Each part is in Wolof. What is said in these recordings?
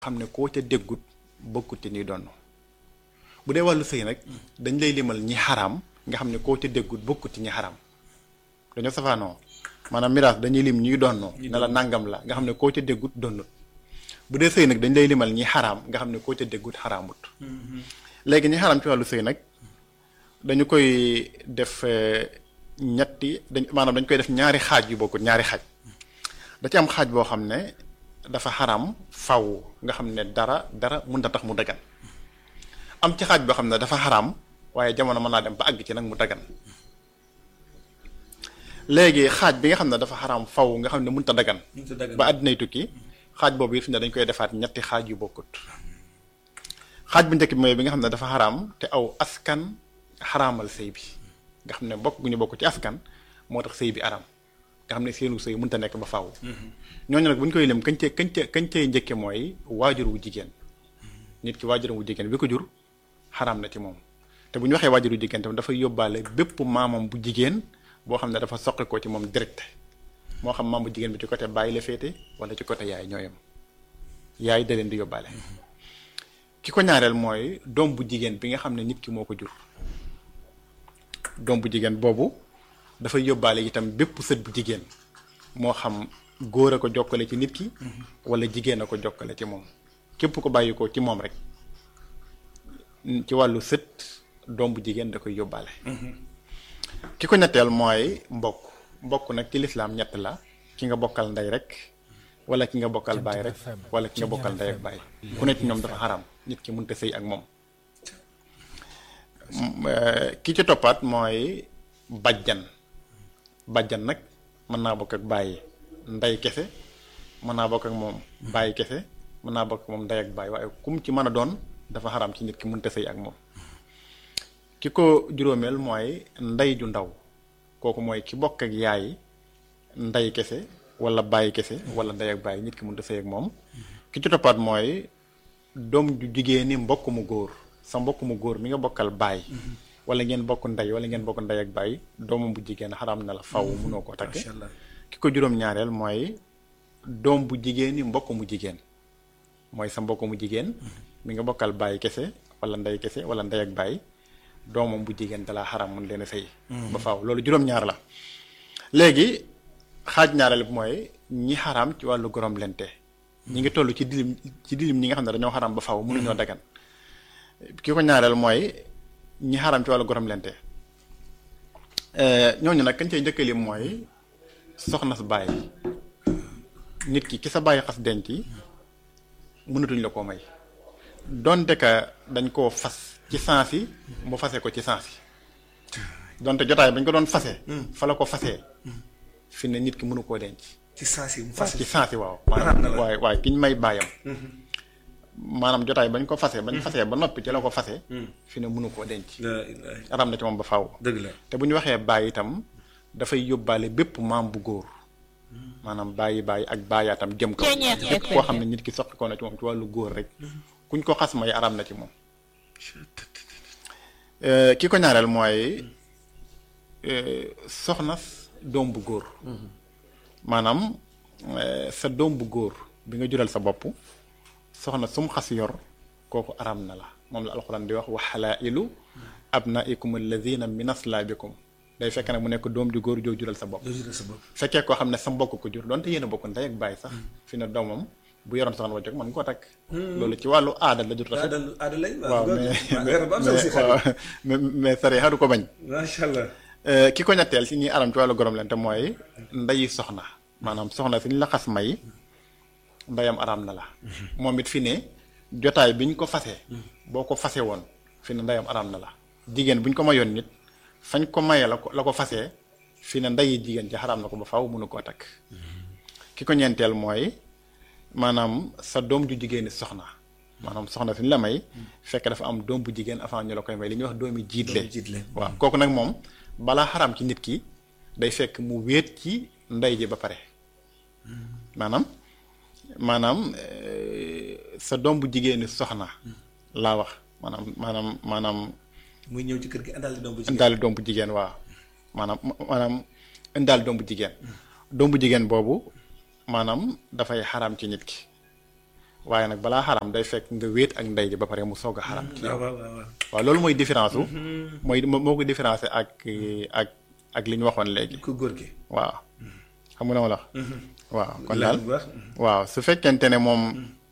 xam ne koo ca déggut bokkut ci ñuy donn bu dee wàllu sëy nag dañ lay limal ñi xaraam nga xam ne koo ca déggut bokkut ci ñi xaraam dañoo safaanoo maanaam miraas dañuy lim ñuy donnoo ne la nangam la nga xam ne koo ca déggut donnut bu dee sëy nag dañ lay limal ñi xaraam nga xam ne koo ca déggut xaraamut léegi ñi xaraam ci wàllu sëy nag dañu koy def ñetti dañ maanaam dañ koy def ñaari xaaj yu bokkut ñaari xaaj da ci am xaaj boo xam ne dafa xaram faw nga xam ne dara dara mun na tax mu dagan am ci xaaj boo xam ne dafa xaram waaye jamono mën naa dem ba àgg ci nag mu dagan léegi xaaj bi nga xam ne dafa xaram faw nga xam ne mënut a dagan ba àddinay tukki xaaj boobu it fi ne dañ koy defaat ñetti xaaj yu bokkut xaaj bu njëkk bi mooy bi nga xam ne dafa xaram te aw askan xaraamal sëy bi nga xam ne bokk gu ñu bokk ci askan moo tax sëy bi aram nga xam ne seenu sëy mënta nekk ba faaw. ñooñu nag bu ñu koy lim kañ cee kañ cee kañ cee njëkke mooy waajur wu jigéen nit ki waajur wu jigéen bi ko jur xaraam na ci moom te bu ñu waxee waajur wu jigéen tam dafay yóbbaale bépp maamam bu jigéen boo xam ne dafa soqi ko ci moom direct moo xam maam bu jigéen bi ci côté bàyyi la féete wala ci côté yaay ñooyam yaay da leen di yóbbaale. ki ko ñaareel mooy doom bu jigéen bi nga xam ne nit ki moo ko jur doom bu jigéen boobu. dafay yóbbaale itam bépp sët bu jigéen moo xam góor a ko jokkale ci nit ki wala jigéen a ko jokkale ci moom képp ko bàyyi ko ci moom rek ci wàllu sët doom bu jigéen da koy yóbbaale ki ko ñetteel mooy mbokk mbokk nag ci lislaam ñett la ki nga bokkal ndey rek wala ki nga bokkal baay rek wala ki nga bokkal ndey ak baay ku ne ci ñoom dafa xaram nit ki mënta sëy ak moom ki ci toppaat mooy bajjan bàjjan nag mën naa bokk ak bàyyi ndey kese mën naa bokk ak moom bàyyi kese mën naa bokk ak moom ndey ak bàyyi waaye kum ci mën a doon dafa xaram ci nit ki mënta sëy ak moom ki ko juróomeel mooy ndey ju ndaw kooku mooy ki bokk ak yaay ndey kese wala bàyyi kese wala ndey ak bàyyi nit ki mënta sëy ak moom ki ci toppaat mooy doom ju jigéen ni mbokk mu góor sa mbokk mu góor mi nga bokkal bàyyi wala ngeen bokk ndey wala ngeen bokk ndey ak baay doomam bu jigéen xaram na la faw munoo koo takk ki ko juróom-ñaareel mooy doom bu jigéen ni mbokk mu jigéen mooy sa mbokk mu jigéen mi nga bokkal baay kese wala ndey kese wala ndey ak baay doomam bu jigéen dalaa xaram mun leen a sëy ba faw loolu juróom-ñaar la léegi xaaj ñaareel bi mooy ñi xaram ci wàllu gorom lente ñi ngi toll ci dilim ci dilim ñi nga xam ne dañoo xaram ba faw mënuñoo dagan ki ko ñaareel mooy ñi xaram ci wàllu gorom lente ñooñu nag kañ cay njëkkalim mooy soxna sa bàyyi nit ki ki sa bàyyi xas denc mënatuñ la koo may donte ka dañ koo fas ci sens yi mu fase ko ci sens yi donte jotaay bañ ko doon fase fa la ko fasee fi ne nit ki mënu koo denc ci sens yi mu fase ci sens yi waaw maanaam waaye waaye ki ñu may bàyyam maanaam jotaay bañ ko fase bañ fasee ba noppi ci la ko fase fi ne mënu koo denc aram na ci moom ba faaw dëgg la te bu ñu waxee bàyyi itam dafay yóbbaale bépp maam bu góor maanaam bàyyi bàyyi ak bàyyaatam jëm ko bépp koo xam ne nit ki soqi ko na ci moom ci wàllu góor rek kuñ ko xas may aram na ci moom ki ko ñaareel mooy soxna doom bu góor maanaam sa doom bu góor bi nga jural sa bopp soxna sum xas yor kooku aram na la moom la alxuraan di wax wa xalaa'ilu abnaikum alladina min aslaabikum day fekk nag mu nekk doom ju góor joo jural sa bopp fekkee koo xam ne sa mbokk ko jur doonte yéen a bokk ndey ak bàyyi sax fi ne doomam bu yoroon soxna ba jóg mën koo takk loolu ci wàllu aada la jur rafet waaw mais mais sare xadu ko bañ macha allah ki ko ñetteel si ñuy aram ci wàllu gorom leen te mooy ndeyi soxna maanaam soxna si ñu la xas may ndeyam araam na la moom it fi ne jotaay bi ñu ko fase boo ko fase woon fi ne ndeyam araam na la jigéen bu ñu ko mayoon nit fañ ko maye la ko la ko fasee fi ne ndeyi jigéen ci xaraam na ko ba faw mënu koo takk ki ko ñeenteel mooy maanaam sa doom ju jigéen ni soxna maanaam soxna fi ñu la may fekk dafa am doom bu jigéen avant ñu la koy may li ñuy wax doomi jiitle waaw kooku nag moom balaa xaraam ci nit ki day fekk mu wéet ci ndey ji ba pare maanaam maanaam sa doom bu jigéeni soxna laa wax maanaam maanaam maanaam muy ñëw ci kër gi indaale doom bu jigéen indaale doom bu jigéen waaw maanaam maanaam indaale doom bu jigéen doom bu jigéen boobu maanaam dafay xaraam ci nit ki waaye nag balaa xaram day fekk nga wéet ak ndey ji ba pare mu soog a xaram ci yow waaw waaw waaw. waaw loolu mooy différence su mooy moo ko différencé ak ak ak li ñu waxoon léegi ku góor gi. waaw xam nga na ma la wax waaw kon daal bu baax. waaw su fekkente ne moom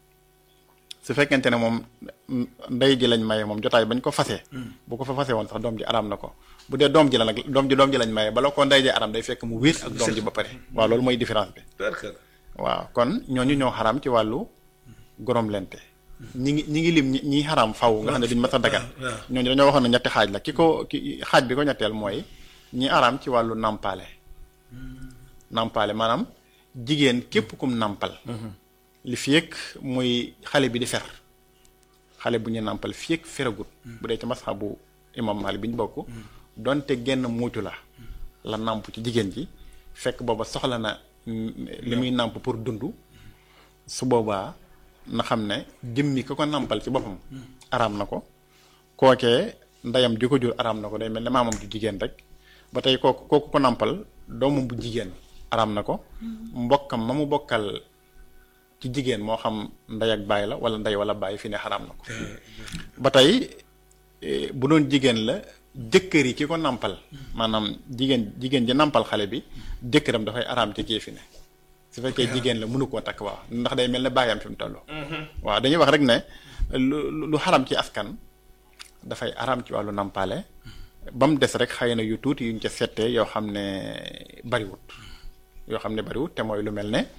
su fekkente ne moom ndey ji lañ maye moom jotaay bañ ko fasee bu ko fa fase woon sax doom ji araam na ko bu dee doom ji la nag doom ji doom ji lañ maye bala ko ndey ji araam day fekk mu wéet ak doom ji ba pare waaw loolu mooy différence bi D'accord. waaw kon ñooñu ñoo xaraam ci wàllu gorom lente ñi ngi ñi ngi lim ñi ñi xaraam faw nga xam ne duñ mas a dagan waaw. ñooñu dañoo waxoon ne ñetti xaaj la ki ko ki xaaj bi ko ñetteel mooy ñi araam ci wàllu nàmpaale nàmpaale maanaam jigéen képp kum nàmpal li fi yëg muy xale bi di fer xale bu ñu nàmpal fi yëg feragut bu dee ci masxabu imam Maalik bi ñu bokk donte genn muucu la la nàmp ci jigéen ji fekk booba soxla na mm, li muy nàmp pour dund su boobaa na xam ne jëmmi ko ko nàmpal ci boppam araam na ko kookee ndeyam di ko jur araam na ko day mel ne maamam ju jigéen rek ba tey kooku kooku ko nàmpal doomam bu jigéen araam na ko mbokkam ma mu bokkal ci jigéen moo xam ndey ak baay la wala ndey wala baay fi ne xaraam na ko ba tey eh, bu doon jigéen la jëkkër yi ki ko nàmpal maanaam jigéen jigéen ji nàmpal xale bi jëkkëram dafay araam ci kii fi ne su fekkee jigéen la mënu koo takk waaw ndax day mel ne baayam fi mu toll waaw dañuy wax rek ne lu lu xaram ci askan dafay araam ci wàllu nàmpaale ba mu des rek xëy na yu tuuti yuñ ca settee yoo xam ne bariwut yoo xam ne bariwut te mooy lu mel ne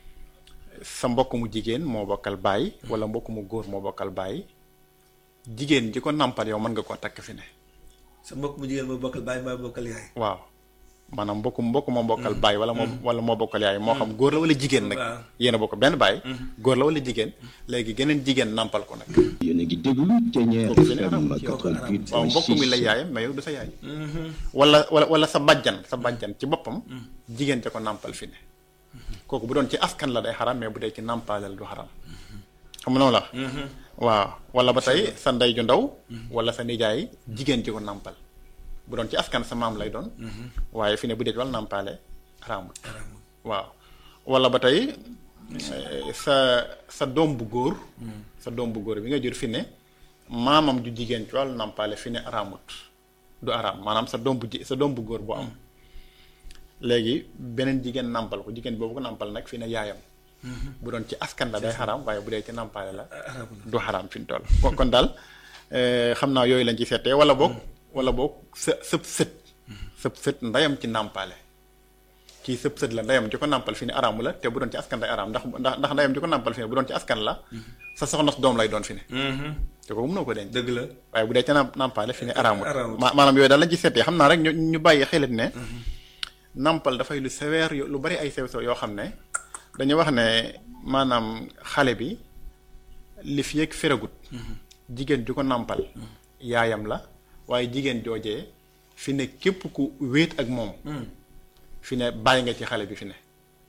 sa mbokk mu jigéen moo bokkal baay wala mbokk mu góor moo bokkal baay jigéen ji ko nàmpal yow mën nga koo takk fi ne sa mbokk mu jigéen moo bokkal baay maa bokkal yaay. waaw maanaam mbokk mbokk moo bokkal baay wala moo wala moo bokkal yaay moo xam góor la wala jigéen nag Waaw. yéen a bokk benn baay góor la wala jigéen léegi geneen jigéen nàmpal ko nag yéen a ngi déglu Thiéniere Kooku fi ne FM araam. waaw mbokk mi la 88.6 yaayam mais yow du sa yaay wala wala wala sa bàjjan sa bàjjan ci boppam jigéen ca ko nàmpal fi ne kooku bu doon ci askan la day xaram mais bu dee ci nàmpaalal du xaram xam nga noonu la waaw wala ba tey sa ndey ju ndaw wala sa nijaay jigéen ci ko nàmpal bu doon ci askan sa maam lay doon waaye fi ne bu dee ci wàllu nàmpaale xaraamul waaw wala ba tey eh, sa sa doom bu góor sa doom bu góor bi nga jur fi ne maamam ju jigéen ci wàllu nàmpaale fi ne araamut du araam maanaam sa doom bu ji sa doom bu góor bu am léegi beneen jigéen nàmpal ko jigéen boobu ko nàmpal nag fi ne yaayam bu doon ci askan la day xaraam waaye bu dee ci nàmpaale la du xaraam fi mu toll kon kon daal eh, xam naa yooyu lañ ci seetee wala boog wala boog sa sëb sët sëb sët ndeyam ci nàmpaale kii sëb sët la ndeyam ji ko nàmpal fi ne araamu la te bu doon ci askan day araam ndax ndax ndax ndeyam ji ko nàmpal fi ne bu doon ci askan la sa soxna su doom lay doon fi ne te kooku mënoo ko denc dëgg la. waaye bu dee ca nàmp- nàmpaale fi ne araamut araamut. ma maanaam yooyu daal lañ ci seetee xam naa rek ñu ñu bàyyi xelit ne nàmpal dafay lu sévère yo- lu bari ay sew sew yoo xam ne dañu wax ne maanaam xale bi li fi yëg feragut jigéen ju ko nàmpal yaayam la waaye jigéen joojee fi ne képp ku wéet ak moom fi ne bàyyi nga ci xale bi fi ne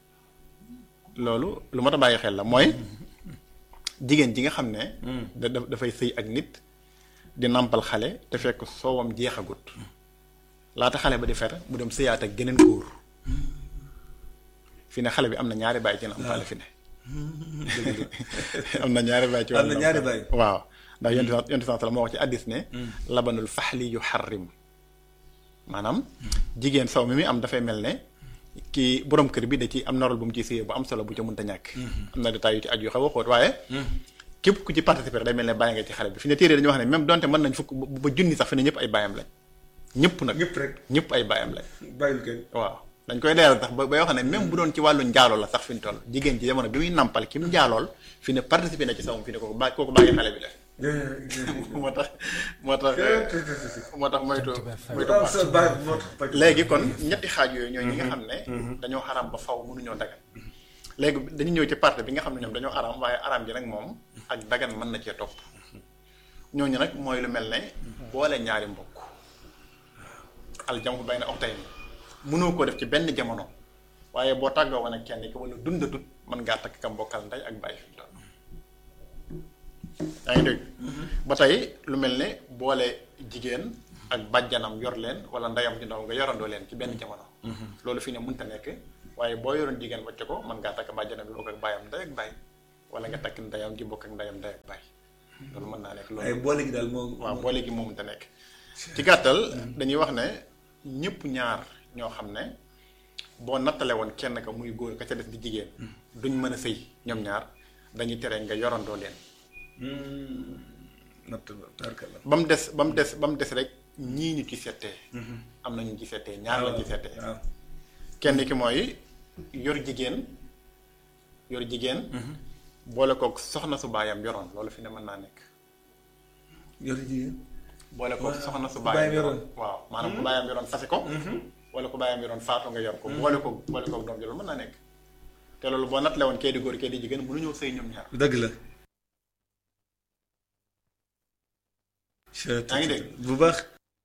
loolu lu mat a bàyyi xel la mooy jigéen ji nga xam ne da da- dafay sëy ak nit di nàmpal xale te fekk soowam jeexagut laata xale ba di fer mu dem sëyaat ak geneen góor fi ne xale bi am na ñaari baay ci nàmpale fi ne am na ñaari baay ci Am na wàllu ñaari nàmpale. baay. waaw ndax yonent bi yonent bi moo wax ci addis ne labanul faxli yu xarrim maanaam jigéen saw mi muy am dafay mel ne kii borom kër bi da ci am norol bu mu ci sëyee bu am solo bu ca mënta ñàkk am na détails yu ci aju yu xaw a xóot waaye képp ku ci participer day mel ne bàyyi nga ci xale bi fi ne téere dañu wax ne même donte mën nañ fukk ba ba junni sax fi ne ñëpp ay bàyyam lañ ñëpp nag ñëpp rek ñëpp ay bàyyam lañ bàyyil kenn. waaw dañ koy leeral tax ba ba yoo xam ne même bu doon ci wàllu njaaloo la sax fi mu toll jigéen ci jamono bi muy nàmpal ki mu njaalool fi ne participer na ci sawum fi ne kooku bàyyi kooku bàyyi xale bi la moo tax moo tax moo tax moytu moytu waaw sa baay moo tax pàcc. léegi kon ñetti xaaj yooyu ñooy ñi nga xam ne dañoo xaram ba faw mënuñoo dagan léegi dañu ñëw ci partie bi nga xam ne ñoom dañoo aram waaye aram ji nag moom ak dagan mën na cee topp ñooñu nag mooy lu mel ne boole ñaari mbokk aljam bay na oxtay ni mënoo ko def ci benn jamono waaye boo tàggoo woon ak kenn ki wala dundatut mën ngaa takk ka mbokkal ndey ak bàyyi fi mu toll yaa ngi dégg ba tey lu mel ne boole jigéen ak bàjjanam yor leen wala ndeyam ju ndaw nga yorandoo leen ci benn jamono loolu fi ne mënta nekk waaye boo yoroon jigéen wacce ko mën ngaa takk bàjjanam bi bokk ak bàyyam ndey ak bàyyi wala nga takk ndeyam ji bokk ak ndeyam ndey ak baay loolu mën naa nekk waaye loolu boole gi daal moo. waaw boole gi moom te nekk ci gàttal dañuy wax ne ñëpp ñaar ñoo xam ne boo nattale woon kenn ka muy góor ka ca des di jigéen duñ mën a sëy ñoom ñaar dañuy tere nga yorandoo leen natt ba tarkala. ba mu des ba mu des ba mu des rek ñii ñu ci settee am na ñu ci settee ñaar la ci settee waaw kenn ki mooy yor jigéen yor jigéen boole kook soxna su baayam yoroon loolu fi ne mën naa nekk yor jigéen. boole kook Waaw, soxna su ku baayam baayam yoroon yoroon. waaw maanaam ku baayam yoroon fase ko wala ku baayam yoroon faatu nga yor ko boole ko boole kook doom ji loolu mën naa nekk te loolu boo nattale woon kee di góor kee di jigéen mënu ñëw sëy ñoom ñaar dëgg la. yaa ngi dégg bu baax.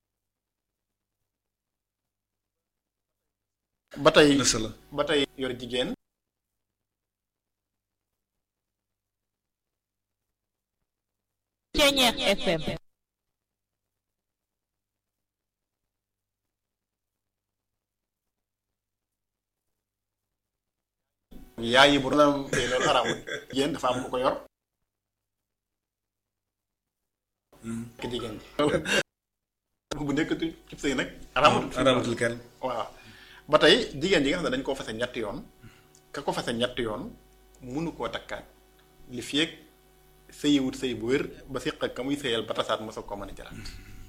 ba tey na solo. ba tey yor jigéen Ceñeex FM yaay yi bu doon tey loolu xaraamul jigéen dafa am ku ko yor ki jigéen ji bu nekkatu cib sëy nag xaraamatul araamatul kenn. waaw ba tey jigéen ji nga xam ne dañ koo fase ñetti yoon ka ko fase ñetti yoon munu koo takkaat li feeg sëyiwut sëy bu wér ba siq ak ka muy sëyal ba tasaat mosoo ko mën a jëlaat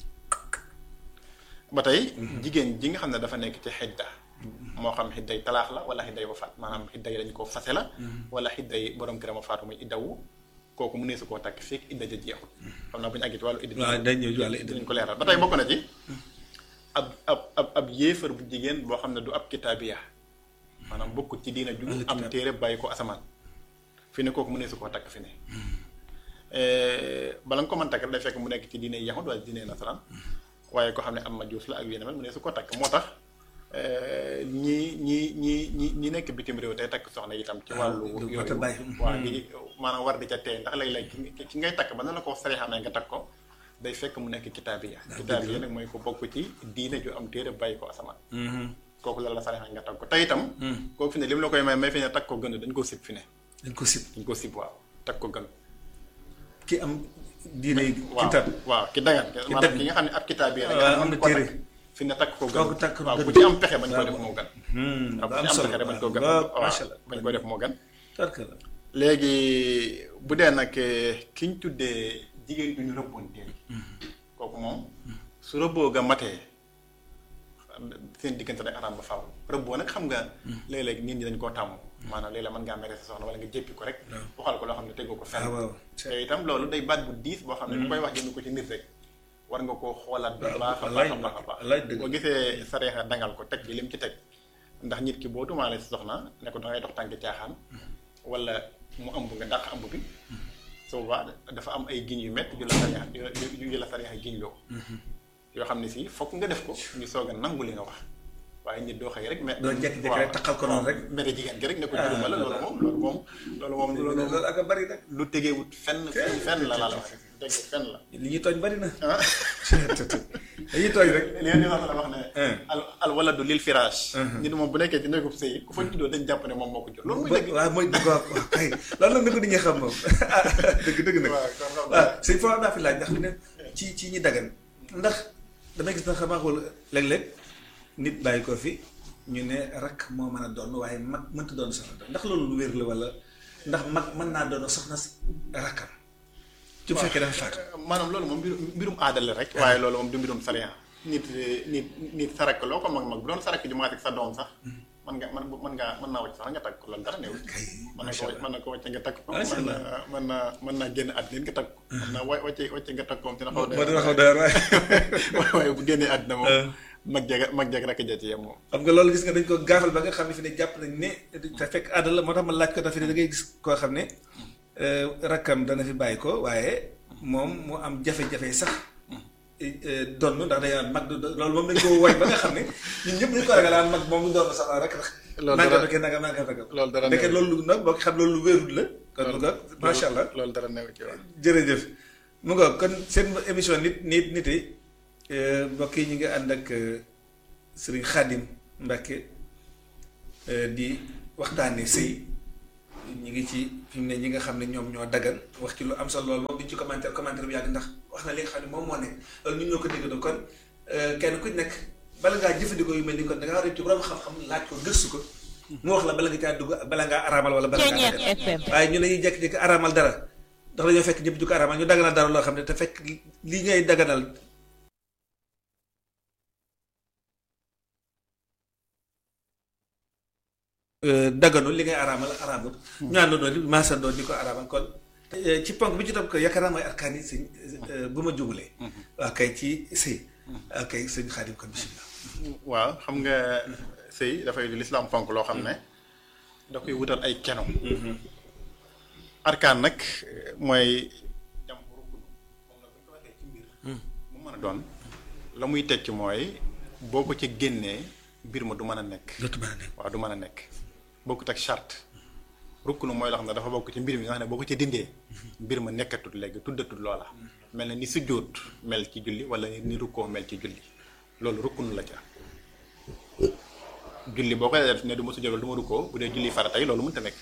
ba tey jigéen ji nga xam ne dafa nekk ci xidda moo xam xidday talaax la wala xidday wafaat maanaam xidday dañ koo fase la wala xidday borom këram a faatu muy iddawu kooku mu nee su koo takk feeg idda ja jeexul xam naa bu ñu àggee ci wàllu idda waaw dañ ñëw ci wàllu idda. dinañ ko leeral ba tey bokk na ci ab ab ab ab yéefar bu jigéen boo xam ne du ab kitaabiya maanaam bokkut ci diina ju am téere bàyyi ko asamaan fi ne kooku mu ne su koo takk fi ne bala nga ko mën takk day fekk mu nekk ci diine yahud wala diine nasaraan waaye ko xam ne am majuus la ak yéen mu ne su ko takk moo tax ñi ñi ñi ñi ñi nekk bitim réew tey takk soxna itam ci wàllu lu yooyu mat a bàyyi. waaw di maanaam war di ca tey ndax léeg-léeg ki ki ngay takk ba na la ko sarixamee nga takk ko day fekk mu nekk kitaabiya kitaabiya nag mooy ko bokk ci diine ju am téere bàyyi ko asamaan kooku la la sarixamee nga takk ko tey itam kooku fi ne li mu la koy may may fi ne takk ko gën dañ ko sib fi ne dañ ko sib. dañ ko sib waaw takk ko gën ki am diine yi. waaw kitab. waaw ki dagan maanaam dagan. ki nga xam ne ab kitaabiya la waaw, nga am na mën ko téere. takk fi ne takk ko gën Kooku takk ko waaw gën. bu ci am pexe bañ ko waaw. def moo gën Hmm, waaw bu ba ci am am solo pexe bañ ko gën waaw waaw macha allah. bañ ko def moo gën tarkala. léegi bu dee nag ki ñu tuddee jigéen du ñu rëbboonteel kooku moom su rëbboo ga matee seen diggante day araam ba faaw rëbboo nag xam nga léeg-léeg nit ñi dañ koo tàmm maanaam léeg-léeg mën ngaa mere sa soxna wala nga jéppi ko rek waxal ko loo xam ne tegoo ko fenn ah waaw. te itam loolu day baat bu diis boo xam ne bu koy wax jënd ko ci nit rek war nga koo xoolaat bu baax a baax a baax a baax wallaay dëgg. boo gisee sareexa dangal ko teg ci lim ci teg ndax nit ki boo tumaale si soxna ne ko dangay dox tànk caaxaan wala mu ëmb nga dàq ëmb bi su boobaa dafa am ay giñ yu métti yu la sareexa yu yu la sareexa giñ loo yoo xam ne si fokk nga def ko ñu soog a nangu li nga wax waaye nit doo xëy rek mais doo jékki-jékki rek taxal ko noonu rek. mere jigéen gi rek ne ko juruma la loolu moom loolu moom loolu moom loolu loolu loolu ak a bari nag. lu tegewut fenn fenn fenn la laa la wax tege fenn la li ñuy tooñ bari na. ah dañuy tooñ rek. li ngeen di wax la wax ne al al waladu lil firaash nit moom bu nekkee ci néegub sëy ku fa juddoo dañ jàpp ne moom moo ko jur loolu mooy dëgg waaw mooy dëgg waaw waaw kay loolu nag nag nit ñi xam moom ah dëgg dëgg nag. waaw kon xam waaw sëñ Fapal daa fi laaj ndax fi ne ci ci ñi dagan ndax dana gis na xamaa xool léeg-léeg nit bàyyi ko fi ñu ne rakk moo mën a doon waaye mag mënta doon soxna doon ndax loolu lu wér la wala ndax mag mën naa doon soxna si rakkam. ci bu fekkee dafa faatu. maanaam loolu moom mbirum mbirum aada la rek waaye loolu moom du mbirum sariya nit nit nit sarak loo ko mag mag bu doon sarak ju maat ak sa doom sax mën nga mën mën ngaa mën naa wàcc sax nga takk ko loolu dara néew kay mën na ko macha allah mën na ko wàcce nga takk ko Macha mën allah. na mën naa mën naa génn àddina nga takk ko mën naa wa wàcce wàcce nga takk ko dina xaw moo dina xaw dara waaye. waaye bu génnee àddina moom mag jeg mag jeg rakk ja ci yem moom xam nga loolu gis nga dañ ko gaafal ba nga xam ne fi ne jàpp nañ ne te fekk àddal la moo tax ma laaj ko dafa ne da ngay gis koo xam ne euh, rakkam dana fi bàyyi ko waaye moom mu am jafe-jafe sax euh, donn ndax day am mag du loolu moom dañ ko woy ba nga xam ne ñun ñëpp ñu ko ragal aan mag moom du doon sax rek rek Loolu nangam dara- rek nangam nangam rek loolu dara ndeke neew. loolu nag boo ko xam loolu lu wérul la kon mu nga macha allah loolu dara neew ci wax jërëjëf mu nga kon seen émission nit nit nit yi mbokk yi ñu ngi ànd ak sëriñ Xaadim Mbàkke di waxtaane sëy ñi ngi ci fi mu ne ñi nga xam ne ñoom ñoo daggan wax ci lu am solo loolu moom duñ ci commentaire commentaire bu yàgg ndax wax na li nga xam ne moom moo nekk loolu ñun ñoo ko déggandoo kon kenn ku nekk bala ngaa jëfandikoo yu mel ni kon da ngaa war a ci borom xam-xam laaj ko gëstu ko mu wax la bala nga caa dugg ak bala ngaa araamal wala bala ngaa dagan waaye ñu dañuy jékki-jékki araamal dara ndax dañoo fekk ñëpp di ko araamal ñu daganal dara loo xam ne te fekk li ngay daganal daganul li ngay araamal araamul ñu àndandoo di maasandoo di ko araamal kon ci ponk bi ci topp ko yaakaar naa mooy arkaan yi sëñ bu ma jubulee waaw kay ci sëy waaw kay sëñ Xaadim kon bisimilah waaw xam nga sëy dafay lislaam fonk loo xam ne da koy wutal ay keno arkaan nag mooy jam rukun moom nag bu ñu ko waxee ci mbir mu mën a doon la muy tekki mooy boo ko ci génnee mbir ma du mën a nekk dootu mën a nekk waaw du mën a nekk bokkut ak charte rukkunu mooy loo xam ne dafa bokk ci mbir mi nga xam ne boo ko ci dindee mbir ma nekkatut léegi tuddatut loola mel na ni sujjóot mel ci julli wala ni rukkoo mel ci julli loolu rukkunu la ca julli boo koy def ne du ma sujjóot wala du ma rukkoo bu dee julli faratay loolu mënta nekk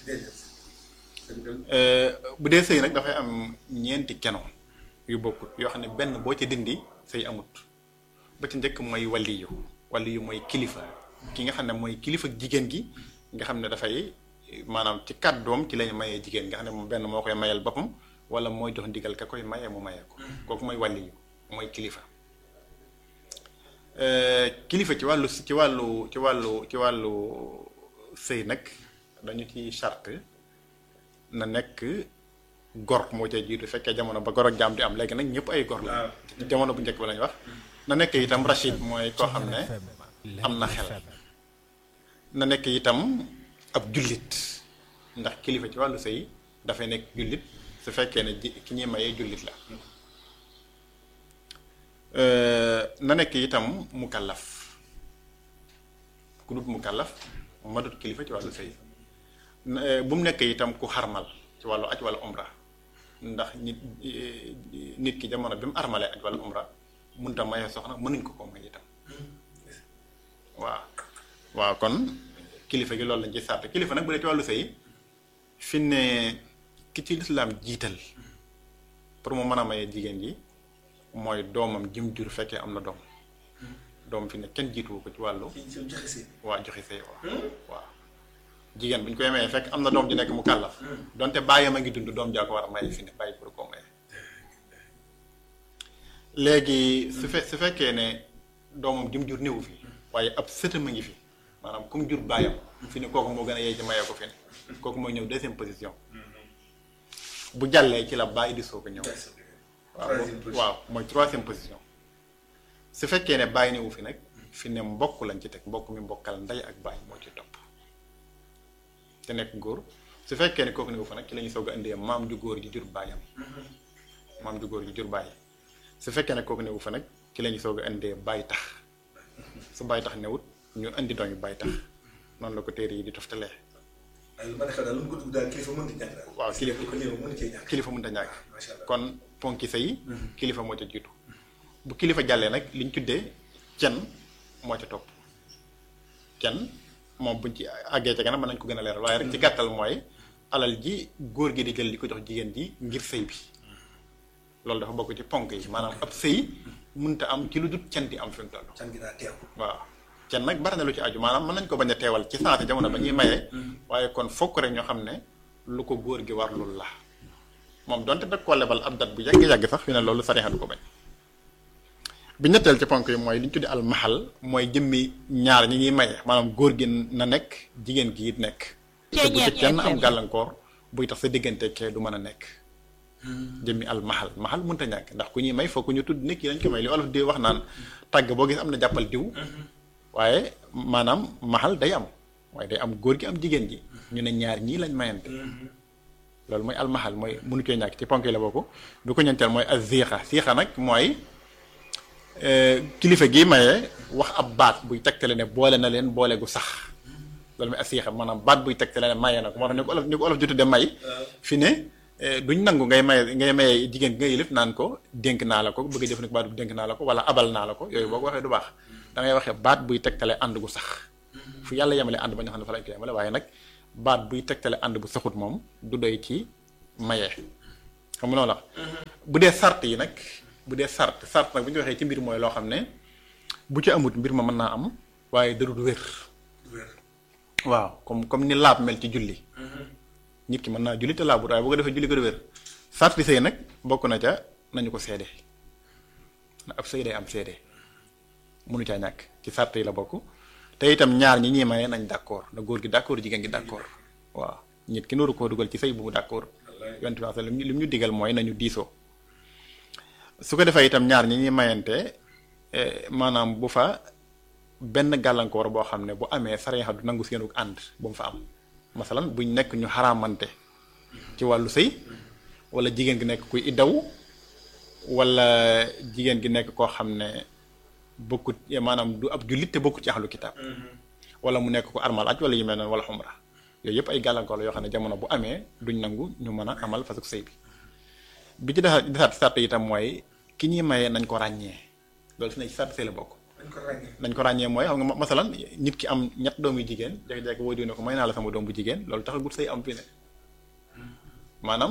bu dee sëy nag dafay am ñeenti keno yu bokkut yoo xam ne benn boo ci dindi sëy amut ba ci njëkk mooy waliyu waliyu mooy kilifa ki nga xam ne mooy kilifa jigéen gi nga xam ne dafay maanaam ci kàddoom ci lañu mayee jigéen nga xam ne moom benn moo koy mayal boppam wala mooy jox ndigal ka koy mayee mu mayee ko kooku mooy waliyu mooy kilifa kilifa ci wàllu ci wàllu ci wàllu ci wàllu sëy nag dañu ci charte na nekk gor moo ca jiitu fekkee jamono ba gor ak jaam di am léegi nag ñëpp ay gor la jamono bu njëkk ba lañu wax na nekk itam rachid mooy koo xam ne am na xel na nekk itam ab jullit ndax kilifa ci wàllu sëy dafay nekk jullit su fekkee ne ji ki ñuy mayee jullit la na nekk itam mukallaf ku dut mukallaf ma dut kilifa ci wàllu sëy bu mu nekk itam ku xarmal ci wàllu aj wala umra ndax nit nit ki jamono bi mu armalee aj wala umra mënut a mayee soxna mënuñ ko ko may itam waaw waaw kon kilifa gi loolu lañ ci sàrt kilifa nag bu dee ci wàllu sëy fi ne ki ci lislaam jiital pour mu mën a mayee jigéen ji mooy doomam jim jur fekkee am na doom doom fi ne kenn jiituwu ko ci wàllu waa joxe sëy waaw waaw jigéen bu ñu koy mayee fekk am na doom ji nekk mu kàllaf donte bàyyam a ngi dund doom jaa ko war a maye fi ne bàyyi pour koo maye léegi su fe su fekkee ne doomam jim jur néewu fi waaye ab sëtam a ngi fi maanaam comme jur bàyyam fi ne kooku moo gën a yey ci mayee ko fi ne kooku mooy ñëw deuxième position bu jàllee ci la bàyyi di soog a ñëw waaw waaw mooy troisième position su fekkee ne bàyyi néewu fi nag fi ne mbokk lañ ci teg mbokk mi mbokkal ndey ak bàyyi moo ci topp te nekk góor su fekkee ne kooku néewu fa nag ci la ñuy soog a indee maam ju góor ji jur bàyyam maam ju góor ji jur bàyyi su fekkee ne kooku néewu fa nag ci la ñuy soog a indee bàyyi tax su bàyyi tax newut ñu indi doom yi bàyyi tax noonu la ko téere yi di toftalee. ay lu ma xew daal lu mu ko dugg daal kilifa mënut a ñàkk daal. waaw kilifa ko néew mënut cee ñàkk. kilifa mënut a ñàkk. macha allah kon ponki sëy kilifa moo ca jiitu. bu kilifa jàllee nag liñ tuddee cen moo ca topp cen moom buñ ci àggee ca kanam mën nañ ko gën a leeral waaye rek ci gàttal mooy alal ji góor gi di jël di ko jox jigéen ji ngir sëy bi loolu dafa bokk ci ponk yi maanaam ab sëy mënut a am ci lu dul cen di am fi mu toll. can gi daa teew. waaw cen nag bari na lu ci aju maanaam mën nañ ko bañ a teewal ci sensé jamono ba ñuy mayee waaye kon fokk rek ñoo xam ne lu ko góor gi war lul la moom donte da koo lebal ab dat bu yàgg-yàgg sax fi ne loolu sarixa du ko bañ bi ñetteel ci ponk yi mooy li ñu tuddi al mahal mooy jëmmi ñaar ñi ñuy maye maanaam góor gi na nekk jigéen gi it nekk te bu ci kenn am gàllankoor buy tax sa diggante kee du mën a nekk jëmmi al mahal mahal mënta ñàkk ndax ku ñuy may fokk ñu tudd nekk yi lañ ko may li olof di wax naan tàgg boo gis am na jàppal diw waaye maanaam mahal day am waaye day am góor gi am jigéen ji ñu ne ñaar ñii lañ mayante loolu mooy almahal mooy mënu cee ñàkk ci ponk yi la bokk bi ko ñeenteel mooy az ziixa ziixa nag mooy kilifa gi maye wax ab baat buy tegtale ne boole na leen boole gu sax loolu mooy az ziixa maanaam baat buy tegtale ne maye na ko moo tax ni ko olof ni ko olof jotu de may fi ne duñ nangu ngay maye ngay maye jigéen gi nga yëlif naan ko dénk naa la ko bëgg a jëfandikoo baat bu dénk naa la ko wala abal naa la ko yooyu boo ko waxee du baax da ngay waxee baat buy tegtale ànd gu sax fu yàlla yemale ànd ba ñu xam ne fa lañ ko yemale waaye nag baat buy tegtale ànd bu saxut moom du doy ci maye xam nga noonu la bu dee sart yi nag bu dee sart sart nag bu ñu waxee ci mbir mooy loo xam ne bu ci amut mbir ma mën naa am waaye darul wér waaw comme comme ni laab mel ci julli nit ki mën naa julli te laabut waaye bu ko defee julli ko du wér sarti sëy nag bokk na ca nañu ko seede na ab sëy day am seede mënu caa ñàkk ci sart yi la bokk te itam ñaar ñi ñuy maye nañ d'accord na góor gi d'accord jigéen gi d'accord waaw nit ki nooru koo dugal ci sëy bu mu d'accord yonent bi li mu ñu digal mooy nañu diisoo su ko defee itam ñaar ñi ñuy mayante maanaam bu fa benn gàllankoor boo xam ne bu amee sariya du nangu seenu ànd bu mu fa am masalan buñ nekk ñu xaraamante ci wàllu sëy wala jigéen gi nekk kuy iddaw wala jigéen gi nekk koo xam ne bokkut maanaam du ab jullit te bokkut ci ahlu kitaab wala mu nekk ko armal aj wala yu mel noonu wala xumra yooyu yëpp ay gàllankoor la yoo xam ne jamono bu amee duñ nangu ñu mën a amal fasuk sëy bi bi ci desaat desaat sart itam mooy ki ñuy mayee nañ ko ràññee loolu si ne ci sart sëy la bokk nañ ko ràññee mooy xam nga masalan nit ki am ñett doom yu jigéen jékki-jékki woo diw ne ko may naa la sama doom bu jigéen loolu taxagut sëy am fi ne maanaam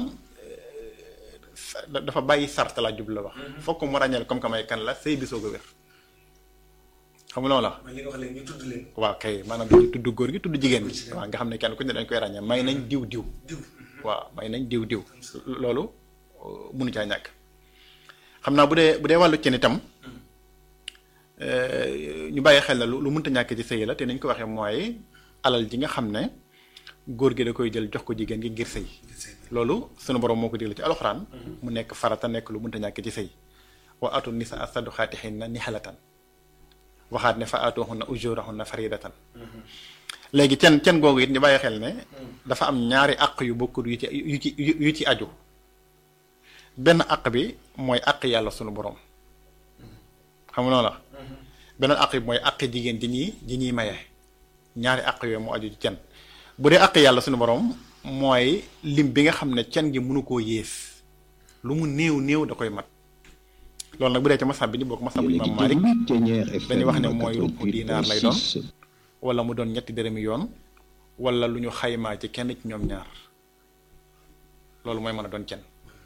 dafa bàyyi sart la jub la wax fokk mu ràññeel comme que may kan la sëy bi soog a wér xam nga loolu la li nga wax léegi ñu tudd leen. waaw kay maanaam dañuy tudd góor gi tudd jigéen gi waaw nga xam ne kenn ku ne dañ koy ràññee may nañ diw diw diw waaw may nañ diw diw loolu munu caa ñàkk xam naa bu dee bu dee wàllu cen itam ñu bàyyi xel na lu lu mënta ñàkk ci sëy la te nañ ko waxee mooy alal ji nga xam ne góor gi da koy jël jox ko jigéen gi ngir sëy loolu sunu borom moo ko digle ci alxuraan mu nekk farata nekk lu mënta ñàkk ci sëy wa atu nisa saduxaatihinna nihalatan waxaat ne fa aatuhunna ujurahunna faridatan léegi cen cen googu it ñu bàyyi xel ne dafa am ñaari àq yu bokkut yu ci yu ci yu ci aju benn àq bi mooy àq yàlla sunu borom xam nga noonu la beneen àq bi mooy àq jigéen ji ñuy ji ñuy maye ñaari àq yooyu mu aju ci cen bu dee àq yàlla sunu borom mooy lim bi nga xam ne cen gi mënu koo yées lu mu néew néew da koy mat loolu nag bu dee ci masab bi ni bokk masab bu imam Malik dañuy wax ne mooy rubu dinaar lay doon wala mu doon ñetti dërëmi yoon wala lu ñu xaymaa ci kenn ci ñoom ñaar loolu mooy mën a doon cen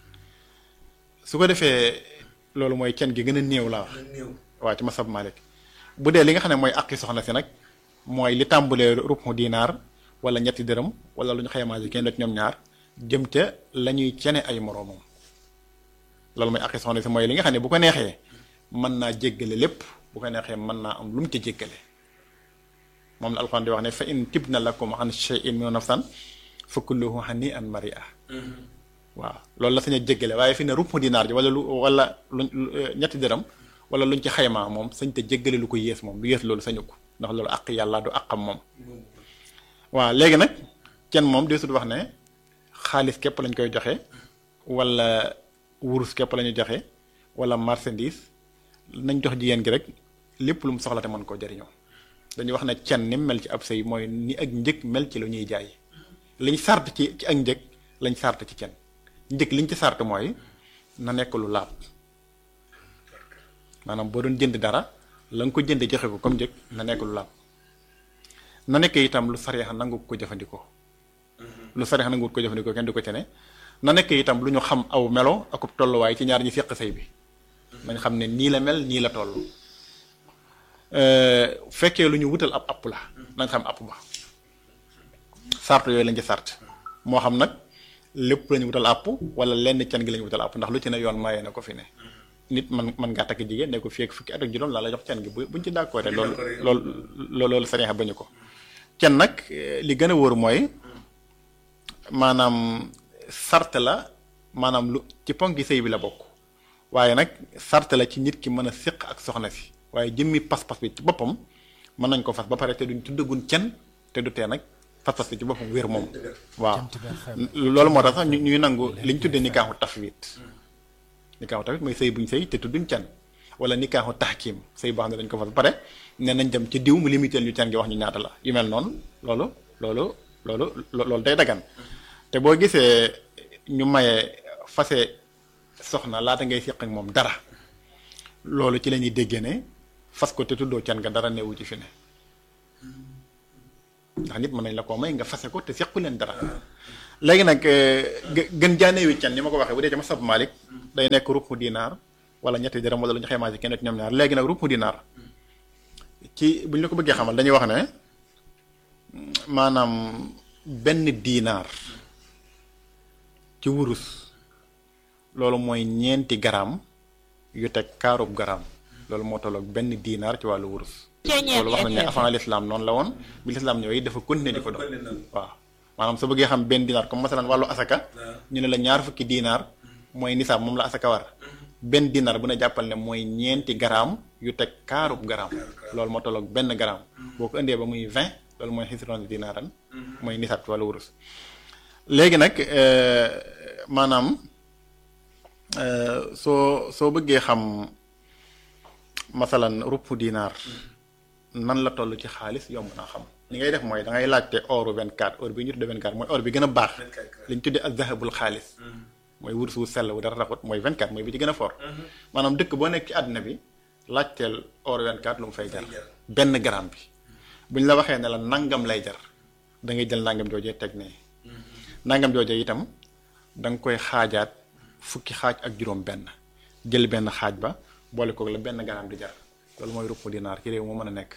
su ko defee loolu mooy cen gi gën a néew laa wax néew waaw ci masab Malik bu dee li nga xam ne mooy àqi soxna si nag mooy li tàmbulee rubu dinaar wala ñetti dërëm wala lu ñu xaymaa ci kenn ci ñoom ñaar jëm ca la ñuy cene ay moroomam loolu mooy àqi soxna si mooy li nga xam ne bu ko neexee mën naa jéggale lépp bu ko neexee mën naa am lu mu ca jéggale moom la alxuraan di wax ne fa in tibna lakum an shay'in min nafsan fa kulluhu hani'an mari'a waaw loolu la sañ a jéggale waaye fi ne rupp dinaar ji wala lu wala lu ñetti dërëm wala luñ ci xaymaa moom sañ te jéggale lu ko yées moom lu yées loolu sañu ko ndax loolu àq yàlla du àqam moom waaw léegi nag kenn moom dee sut wax ne xaalis képp lañ koy joxe wala wurus képp la ñu joxe wala marchandise nañ jox jigéen gi rek lépp lu mu soxla te mën koo jariñoo dañuy wax ne cen ni mel ci ab sëy mooy ni ak njëg mel ci lu ñuy jaay liñ sart ci ci ak njëg lañ sart ci cen njëg liñ ci sart mooy na nekk lu laab maanaam boo doon jënd dara la nga ko jënde joxe ko comme njëg na nekk lu laab na nekk itam lu sariya nangu ko jëfandikoo lu sariya nangu ko jëfandikoo kenn du ko cene na nekk itam lu ñu xam aw melo akub tolluwaay ci ñaar ñi seq sëy bi nañ xam ne nii la mel nii la toll fekkee lu ñu wutal ab app la nañ xam app ba sart yooyu lañ ci sart moo xam nag lépp la ñu wutal app wala lenn can gi la ñu wutal app ndax lu ci ne yoon mayee na ko fi ne nit man man ngaa takk jigéen ne ko fii ak fukki at ak juróom laa la jox can gi bu buñ ci d'accord loolu loolu loolu sariya bañu ko can nag li gën a wóor mooy maanaam sart la maanaam lu ci ponki sëy bi la bokk waaye nag sart la ci nit ki mën a séq ak soxna si waaye jëmmi pas-pas bi ci boppam mën nañ ko fas ba pare te duñ tuddagun cen te du tee nag pas-pas bi ci boppam wér moom waaw loolu moo tax sax ñu ñuy nangu li ñu tuddee nikaaxu tafwid nikaaxu tafwid mooy sëy buñ sëy te tudduñ cen wala nikaaxu tahkim sëy boo xam ne dañ ko fas ba pare ne nañ dem ci diw mu limité ñu cen gi wax ñu ñaata la yu mel noonu loolu loolu loolu loolu day dagan te boo gisee ñu maye fase soxna laata ngay séq ak moom dara loolu ci la ñuy déggee ne fas ko te tuddoo can nga dara newu ci fi ne ndax nit mën nañ la koo may nga fase ko te sequ leen dara léegi nag gën jaaneewi can ni ma ko waxee bu dee ci masab Malik day nekk rupp dinaar wala ñetti dërëm wala lu ñu xaymaa ci kenn ci ñoom ñaar léegi nag rupp dinaar ci bu ñu la ko bëggee xamal dañuy wax ne maanaam benn dinaar ci wurus loolu mooy ñeenti garaam yu teg kaarub garaam loolu moo tolloog benn dinaar ci wàllu wurus loolu wax nañ ne avant l'islam noonu la woon bi l'islam ñëwee dafa continuer di ko doon waaw maanaam soo bëggee xam benn dinaar comme masalan wàllu asaka ñu ne la ñaar fukki dinaar mooy nisaab moom la asaka war benn dinaar bu ne jàppal ne mooy ñeenti garaam yu teg kaarub garaam loolu moo tolloog benn garaam boo ko indee ba muy vingt loolu mooy xisron dinaaran mooy nisaab ci wàllu wurus léegi nag maanaam soo soo bëggee xam masalan rupp dinaar nan la toll ci xaalis yomb naa xam li ngay def mooy da ngay laajte oru 24 or bi ñu tuddee 24 mooy or bi gën a baax li ñu tuddee ak zahabul xaalis mooy wurus wu sell wu dara raxut mooy 24 mooy bi ci gën a fort maanaam dëkk boo nekk ci àdduna bi laajteel or 24 lu mu fay jar benn gramme bi bu ñu la waxee ne la nangam lay jar da ngay jël nangam joojee teg ne nangam joojee itam da nga koy xaajaat fukki xaaj ak juróom benn jël benn xaaj ba boole koog la benn gramme di jar loolu mooy rupp dinaar ci réew moo mën a nekk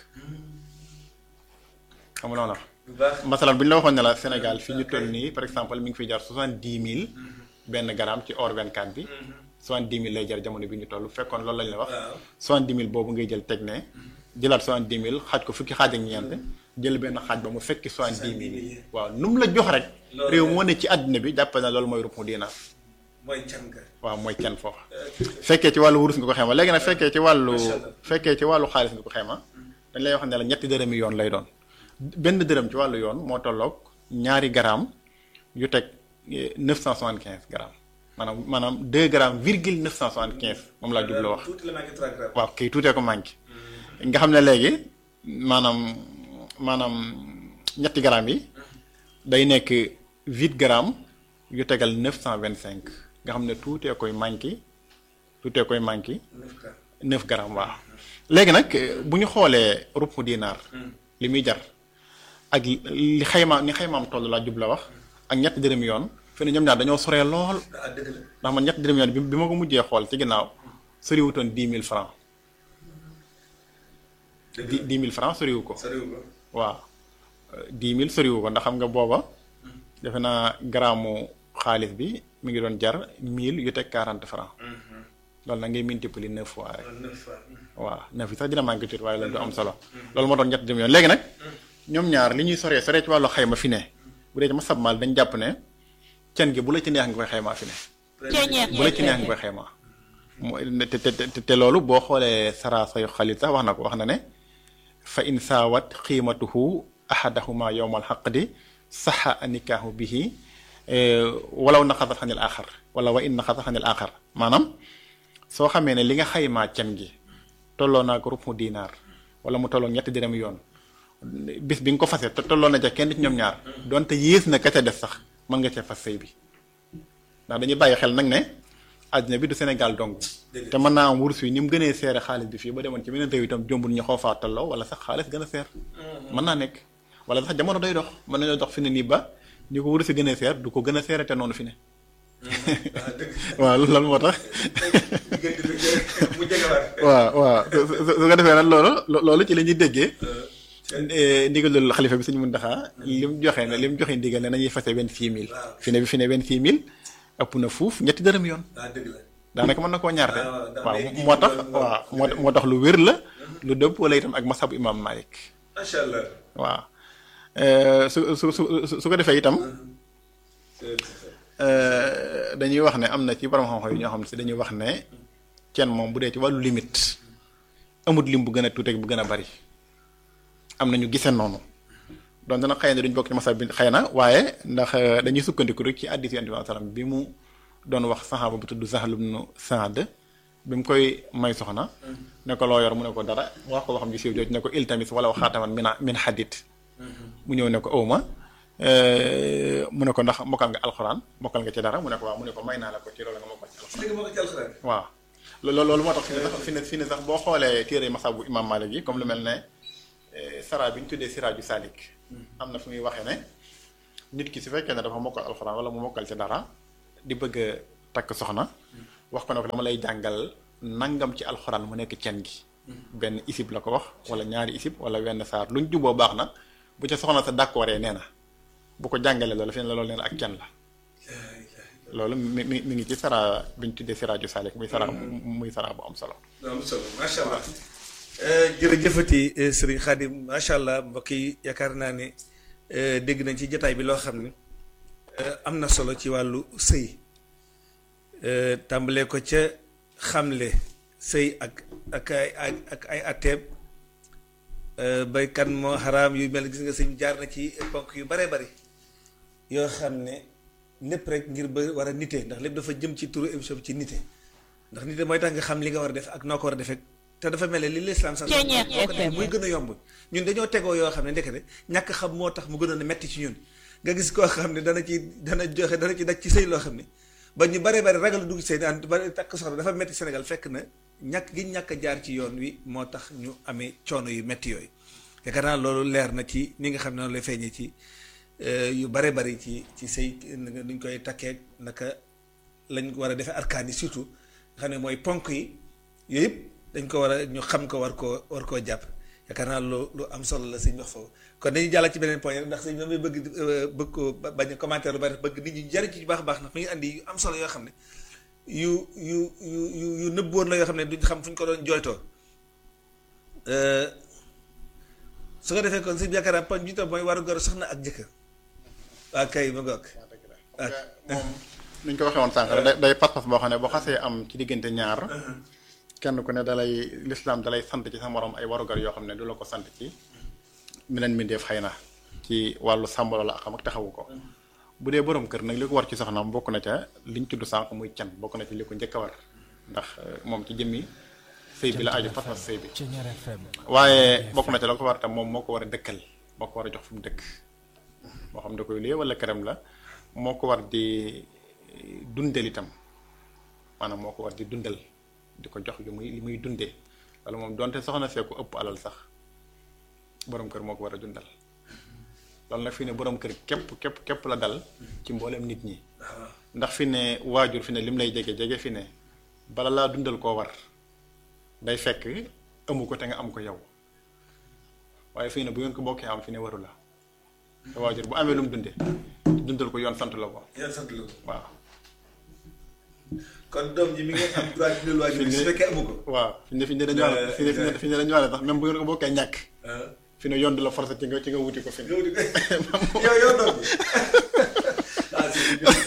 xam nga loolu masalan bu ñu la waxoon ne la Sénégal fi ñu toll nii par exemple mi ngi fiy jar soixante dix mille benn gramme ci or 24 bi soixante dix mille lay jar jamono bi ñu toll fekkoon loolu lañ la wax soixante dix mille boobu ngay jël teg ne jëlaat soixante dix mille xaaj ko fukki xaaj ak ñeent jël benn xaaj ba mu fekki soixante dix mille waaw nu mu la jox rek réew moo ne ci àddina bi jàpp na loolu mooy rupp dinaar mooy can ga waaw mooy can foofu fekkee ci wàllu wurus nga ko xayma léegi nag fekkee ci wàllu fekkee ci wàllu xaalis nga ko xayma dañ lay wax ne la ñetti dërëmi yoon lay doon benn dërëm ci wàllu yoon moo tolloog ñaari garaam yu teg neuf cent soixante quinze grammes maanaam maanaam deux grammes virgule neuf cent soixante quinze moom laa jublu wax waaw kay tuutee ko manqué nga xam ne léegi maanaam maanaam ñetti grammes yi day nekk huit grammes yu tegal neuf cent vingt cinq nga xam ne tuutee koy manqué tuutee koy manqué neuf grammes waaw léegi nag bu ñu xoolee rupp dinaar li muy jar ak li xayma ni xaymaam toll laa jub la wax ak ñetti dërëm yoon fi ne ñoom ñaar dañoo soree lool ndax man ñetti dërëm yoon bi bi ma ko mujjee xool ci ginnaaw soriwutoon dix mille francs di dix mille francs soriwu ko waaw dix mille soriwu ko ndax xam nga booba defe naa garaamu xaalis bi mi ngi doon jar mille yu teg quarante francs loolu na ngay multiplier neuf fois rek waaw neuf yi sax dina manqué tuuti waaye loolu du am solo loolu moo doon ñetti dërëm yoon léegi nag ñoom ñaar li ñuy soree soree ci wàllu xayma fi ne bu dee ci masab maal dañ jàpp ne cen gi bu la ci neex nga koy xaymaa fi ne bu la ci neex nga koy xaymaa mooy te te te loolu boo xoolee sara sayu xalit sax wax na ko wax na ne fa in saawat xiimatuhu ahadahuma yowmal xaqdi saxa nikaahu bihi walaw naqasat xanil axar wala wa in naqasat xanil axar maanaam soo xamee ne li nga xaymaa cen gi tolloo naa ko rupp mu dinaar wala mu tolloo ñetti dërëm yoon bis bi nga ko fase te tolloo na ca kenn ci ñoom ñaar donte yées na ka ca def sax mën nga cee fas sëy bi ndax dañuy bàyyi xel nag ne àddina bi du Sénégal dong te mën naa am wurus yi ni mu gënee seere xaalis bi fii ba demoon ci beneen réew itam jombul ñu xaw faa tolloo wala sax xaalis gën a seer mën naa nekk wala sax jamono day dox mën nañoo dox fi ne nii ba ñu ko wurus yi gën a seer du ko gën a seere te noonu fi ne waaw loolu moo tax waaw waaw su ko defee nag loolu loolu ci la ñuy déggee ndigalul xalifa bi suñu mun daxaa li mu joxe ne li mu joxe ndigal ne nañuy fase vingt-six mille fi ne bi fi ne vingt-six mille ëpp na fuuf ñetti dërëm yoon daanaka mën na koo ñaarte waaw moo tax waaw moo moo tax lu wér la lu dëpp wala itam ak masabu imam Malik macha allah waaw su su su su ko defee itam dañuy wax ne am na ci borom xam-xam yi ñoo xam ne si dañuy wax ne kenn moom bu dee ci wàllu limite amut lim bu gën a tuuteeg bu gën a bari am na ñu gisee noonu donc dana xëy na duñ bokk ci masal bi xëy na waaye ndax dañuy sukkandiku rek ci hadiis Yonent bi sallam bi mu doon wax saxaaba bu tudd Sahl ibn Saad bi mu koy may soxna ne ko loo yor mu ne ko dara wax ko waxam ji siiw jooju ne ko iltamis wala xaataman min min hadid mu ñëw ne ko awma mu ne ko ndax mokkal nga alxuraan mokkal nga ci dara mu ne ko waaw mu ne ko may naa la ko ci loolu nga mokkal ci alxuraan waaw loolu loolu moo tax fi ne sax fi ne fi ne sax boo xoolee téere masab bu imam Malik yi comme lu mel ne sara bi ñu tuddee siraaju salik am na fu muy waxee ne nit ki su fekkee ne dafa mokkal alxuraan wala mu mokkal ci dara di bëgg a takk soxna wax ko ne ko dama lay jàngal nangam ci alxuraan mu nekk cen gi benn isib la ko wax wala ñaari isib wala wenn saar luñ juboo baax na bu ca soxna sa d'accordee nee na bu ko jàngalee loolu fi ne la loolu nee na ak cen la loolu mi mi mi ngi ci sara bi ñu tuddee siraaju salik muy sara muy sara bu am solo am solo macha allah jërëjëfati sëriñ Xaadim macha allah mbokk yi yaakaar naa ne dégg nañ ci jataay bi loo xam ne am na solo ci wàllu sëy tàmbalee ko ca xamle sëy ak ak ay ak ay atteeb bay kan moo xaraam yu mel gis nga sëñ jaar na ci ponk yu bare bari yoo xam ne lépp rek ngir ba war a nite ndax lépp dafa jëm ci turu émission bi ci nite ndax nite mooy tax nga xam li nga war a def ak noo ko war a defee te dafa mel ne li lislaam sax boo ko def muy gën a yomb ñun dañoo tegoo yoo xam ne ndekete ñàkk xam moo tax mu gënoon a metti ci ñun nga gis koo xam ne dana ci dana joxe dana ci daj ci sëy loo xam ne ba ñu bare bare ragal dugg ci sëy naan ba takk soxna dafa metti Sénégal fekk na ñàkk gi ñàkk a jaar ci yoon wi moo tax ñu amee coono yu metti yooyu yaakaar naa loolu leer na ci ni nga xam ne noonu lay feeñee ci yu bare bari ci ci sëy nuñ koy takkee naka lañ war a defee arkaan yi surtout nga xam ne mooy ponk yi yooyu yëpp dañ ko war a ñu xam ko war koo war koo jàpp yaakaar naa lu lu am solo la sëñ wax foofu kon dañuy jàll ci beneen point ndax sëñ damay bëgg bëgg ko bañ a commentaire lu bari bëgg nit ñi jariñ ci bu baax a baax ndax mi ngi andi yu am solo yoo xam ne yu yu yu yu yu nëbboon la yoo xam ne duñ xam fu ñu ko doon jooytoo su ko defee kon sëñ yaakaar naa poñ bi tam mooy waru gor soxna ak jëkkër waa kay ma ngoog moom nuñ ko waxee woon sànq rek day pas-pas boo xam ne boo xasee am ci diggante ñaar kenn ku ne dalay lislaam dalay sant ci sa morom ay warugar yoo xam ne du la ko sant ci meneen mbindeef xëy na ci wàllu sàmm la xam ak taxawu ko bu dee borom kër nag li ko war ci soxnaam bokk na ca liñ tudd sànq muy can bokk na ci li ko njëkk a war ndax moom ci jëmmi sëy bi la aju pas-pas sëy bi waaye bokk na ca la ko war tam moom moo ko war a dëkkal moo ko war a jox fu mu dëkk moo xam da koy lée wala këram la moo ko war di dundal itam maanaam moo ko war di dundal di ko jox li muy li muy dundee wala moom donte soxna see ko ëpp alal sax borom kër moo ko war a dundal loolu nag fi ne borom kër képp képp képp la dal ci mboolem nit ñi ndax fi ne waajur fi ne lim lay jege jege fi ne bala laa dundal koo war day fekk amu ko te nga am ko yow waaye fii ne bu ngeen ko bokkee am fi ne waru la te waajur bu amee lu mu dundee dundal ko yoon sant la ko. yoon sant la ko waaw. kon doom ji mi ngi am droit dundal waajur su fekkee amu ko. waaw fi ne fi ne dañu wax fi ne fi ne dañu wax sax même bu ngeen ko bokkee ñàkk. fi ne yoon du la forcer ci nga ci nga wuti ko fi ne. nga wuti ko yow yow doom bi ah si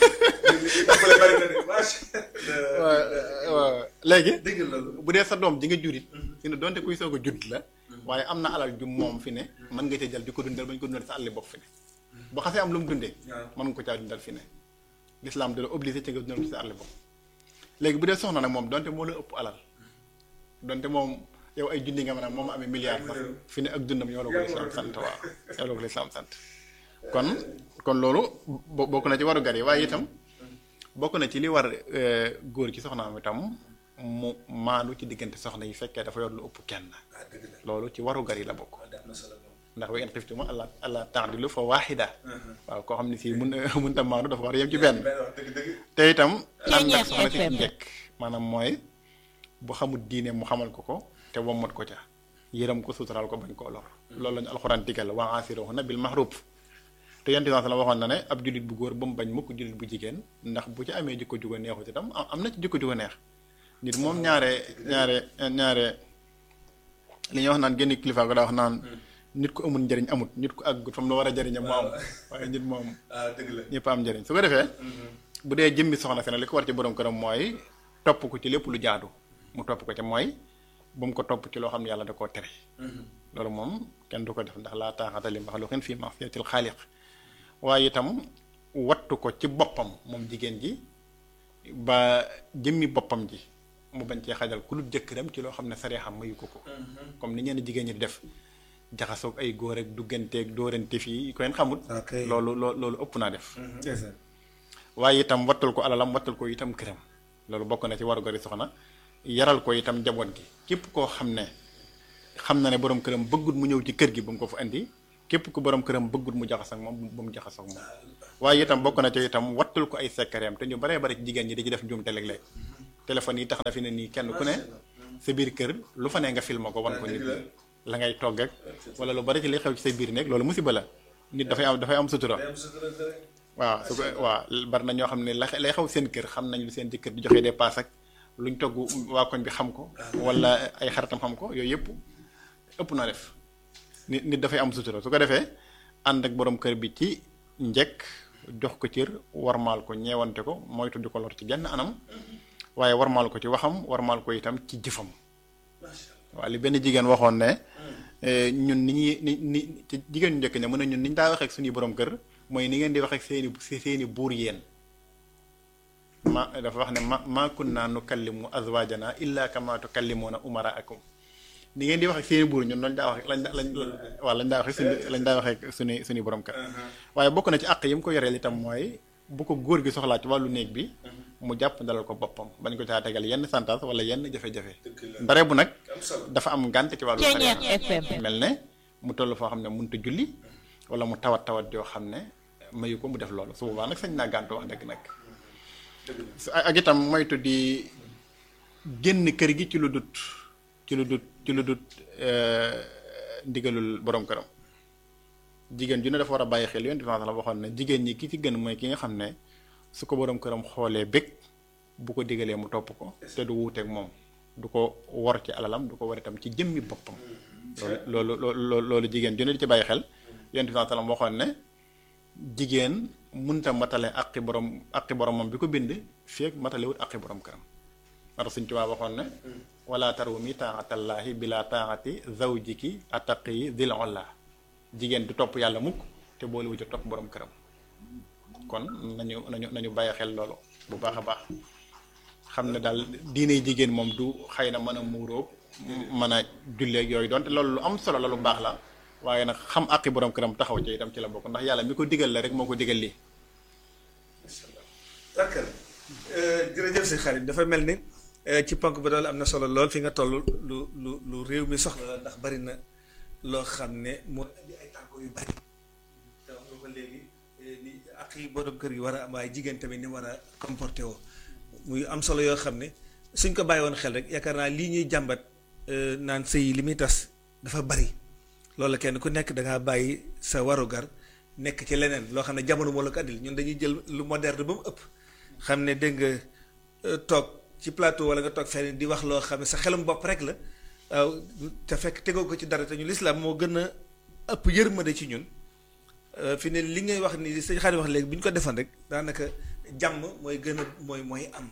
waaw léegi. dégg loolu bu dee sa doom ji nga jurit fi ne donte kuy soog a judd la. waaye am na alal ju moom fi ne mën nga cee jël di ko dundal ba ñu ko dundal sa àlli bopp fi ne. bu xasee am lu mu dundee. mën nga ko caa dundal fi ne. l'islam da la obligé ci nga dundal ci sa àlli bopp. léegi bu dee soxna nag moom donte moo la ëpp alal donte moom yow ay junni nga mën a moom amee milliard sax fi ne ak dundam yow la ko lislaam sant waaw yow la ko lislaam sant kon kon loolu bokk na ci waru gar yi waaye itam bokk na ci li war góor ci soxnaam itam mu maandu ci diggante soxna yi fekkee dafa yor lu ëpp kenn loolu ci waru gar yi la bokk ndax wa in xiftum alla alla ta'dilu fa waaxida waaw koo xam ne si mun mënta maandu dafa war a yem ci benn te itam ànd ak soxna si njëkk maanaam mooy bu xamul diine mu xamal ko ko te wommat ko ca yërëm ko suutaral ko bañ koo lor loolu lañu alxuraan digal wa aasiruhunna bil ma'ruf te yonent bi la waxoon na ne ab jullit bu góor ba mu bañ mukk jullit bu jigéen ndax bu ci amee jikko juga neexut itam am na ci jikko juga neex nit moom ñaare ñaare ñaare li ñuy wax naan génn kilifa ko daa wax naan nit ku amul njëriñ amut nit ku àggut fam la war a jëriñam mu am waaye nit moom ñëpp am njëriñ su ko defee bu dee jëmmi soxna si nag li ko war ci borom këram mooy topp ko ci lépp lu jaadu mu topp ko ci mooy bu mu ko topp ci loo xam ne yàlla da koo tere loolu moom kenn du ko def ndax laa taaxata li maxluqin fii ma'siyatil xaaliq waaye itam wattu ko ci boppam moom jigéen ji ba jëmmi boppam ji mu bañ cee xajal ku lu jëkkëram ci loo xam ne saree xam mayu ko ko comme ni ñenn jigéen ñi di def jaxasoog ay góor ak dugganteeg dóorante fii ko leen xamut loolu loo loolu ëpp naa def waaye itam wattul ko alalam wattul ko itam këram loolu bokk na ci waru gari soxna yaral ko itam njaboot gi képp koo xam ne xam na ne borom këram bëggut mu ñëw ci kër gi ba mu ko fa indi képp ku borom këram bëggut mu jaxas ak moom ba mu jaxas ak moom waaye itam bokk na ci itam wattul ko ay sekkareem te ñu baree bari ci jigéen ñi di ci def njuumte léeg-léeg téléphone yi tax na fi ne nii kenn ku ne sa biir kër lu fa ne nga filma ko wan ko nit ñi la ngay togg ak wala lu bari ci li xew ci sa biir néeg loolu musiba la nit dafay am dafay am sutura waaw su ko waaw bari na ñoo xam ne la lay xew seen kër xam nañ lu seen jëkkër di joxe dépasse ak luñ togg waa koñ bi xam ko wala ay xaritam xam ko yooyu yëpp ëpp na def nit nit dafay am sutura su ko defee ànd ak borom kër bi ci njëkk jox ko cër warmaal ko ñeewante ko moytu di ko lor ci genn anam waaye warmaal ko ci waxam warmaal ko itam ci jëfam waaw li benn jigéen waxoon ne ñun ni ñuy ni ni ci jigéen ñu njëkk ña mën na ñun ni ñu daa waxee ak suñuy borom kër mooy ni ngeen di waxee ak seeni seeni buur yéen ma dafa wax ne ma ma kunna nukallimu azwajana illa kama tukallimuna umaraakum ni ngeen di wax ak seeni buur ñun lañ daa wax lañ lañ waaw lañ daa wax suñu lañ daa waxee suñu suñu borom kër waaye bokk na ci àq yi mu ko yoreel itam mooy bu ko góor gi soxlaa ci wàllu néeg bi mu jàpp dalal ko boppam bañ ko caa tegal yenn santaas wala yenn jafe-jafe ndare bu nag dafa am ngànt ci wàllu sariya mel ne mu toll foo xam ne mënut a julli wala mu tawat tawat yoo xam ne mayu ko mu def loolu su boobaa nag sañ naa gàntu wax dëgg nag ak itam moytu di génn kër gi ci lu dut ci lu dut ci lu dut ndigalul borom këram jigéen ju ne dafa war a bàyyi xel yoon différence la waxoon ne jigéen ñi ki ci gën mooy ki nga xam ne su ko borom këram xoolee bëgg bu ko digalee mu topp ko te du wuuteeg moom du ko wor ci alalam du ko war itam ci jëmmi boppam loolu loolu loolu jigéen ju ne di ci bàyyi xel yoon différence la waxoon ne jigéen munta matale aqi borom aqi boromam bi ko bind feeg matale wut aqi borom këram mata suñ tubaab waxoon ne wala tarumi taatallaahi bila taati zawjiki attaqi dil olla jigéen du topp yàlla mukk te boole wu ci topp borom këram kon nañu nañu nañu bàyyi xel loolu bu baax a baax xam ne daal diine jigéen moom du xëy na mën a muuróog mën a julleeg yooyu donte loolu lu am solo la lu baax la waaye nag xam àqi borom këram taxaw ci itam ci la bokk ndax yàlla mi ko digal la rek moo ko digal lii. d'accord jërëjëf si xarit dafa mel ni ci ponk ba dool am na solo lool fi nga toll lu lu lu réew mi soxla la ndax bari na loo xam ne moo indi ay tànko yu bari te wax nga ko léegi ni ak yi borom kër yi war a am waaye jigéen tamit ni war a comporté woo muy am solo yoo xam ne suñ ko bàyyi woon xel rek yaakaar naa lii ñuy jàmbat naan sëy li muy tas dafa bari loolu kenn ku nekk da ngaa bàyyi sa warugar nekk ci leneen loo xam ne jamono moo la ko andil ñun dañuy jël lu moderne ba mu ëpp xam ne dégg nga toog ci plateau wala nga toog fenn di wax loo xam ne sa xelum bopp rek la waaw te fekk tegoo ko ci dara te ñu lislaam moo gën a ëpp yërmande ci ñun fi ne li ngay wax ni sëñ Xaadim wax léegi bu ñu ko defoon rek daanaka jàmm mooy gën a mooy mooy am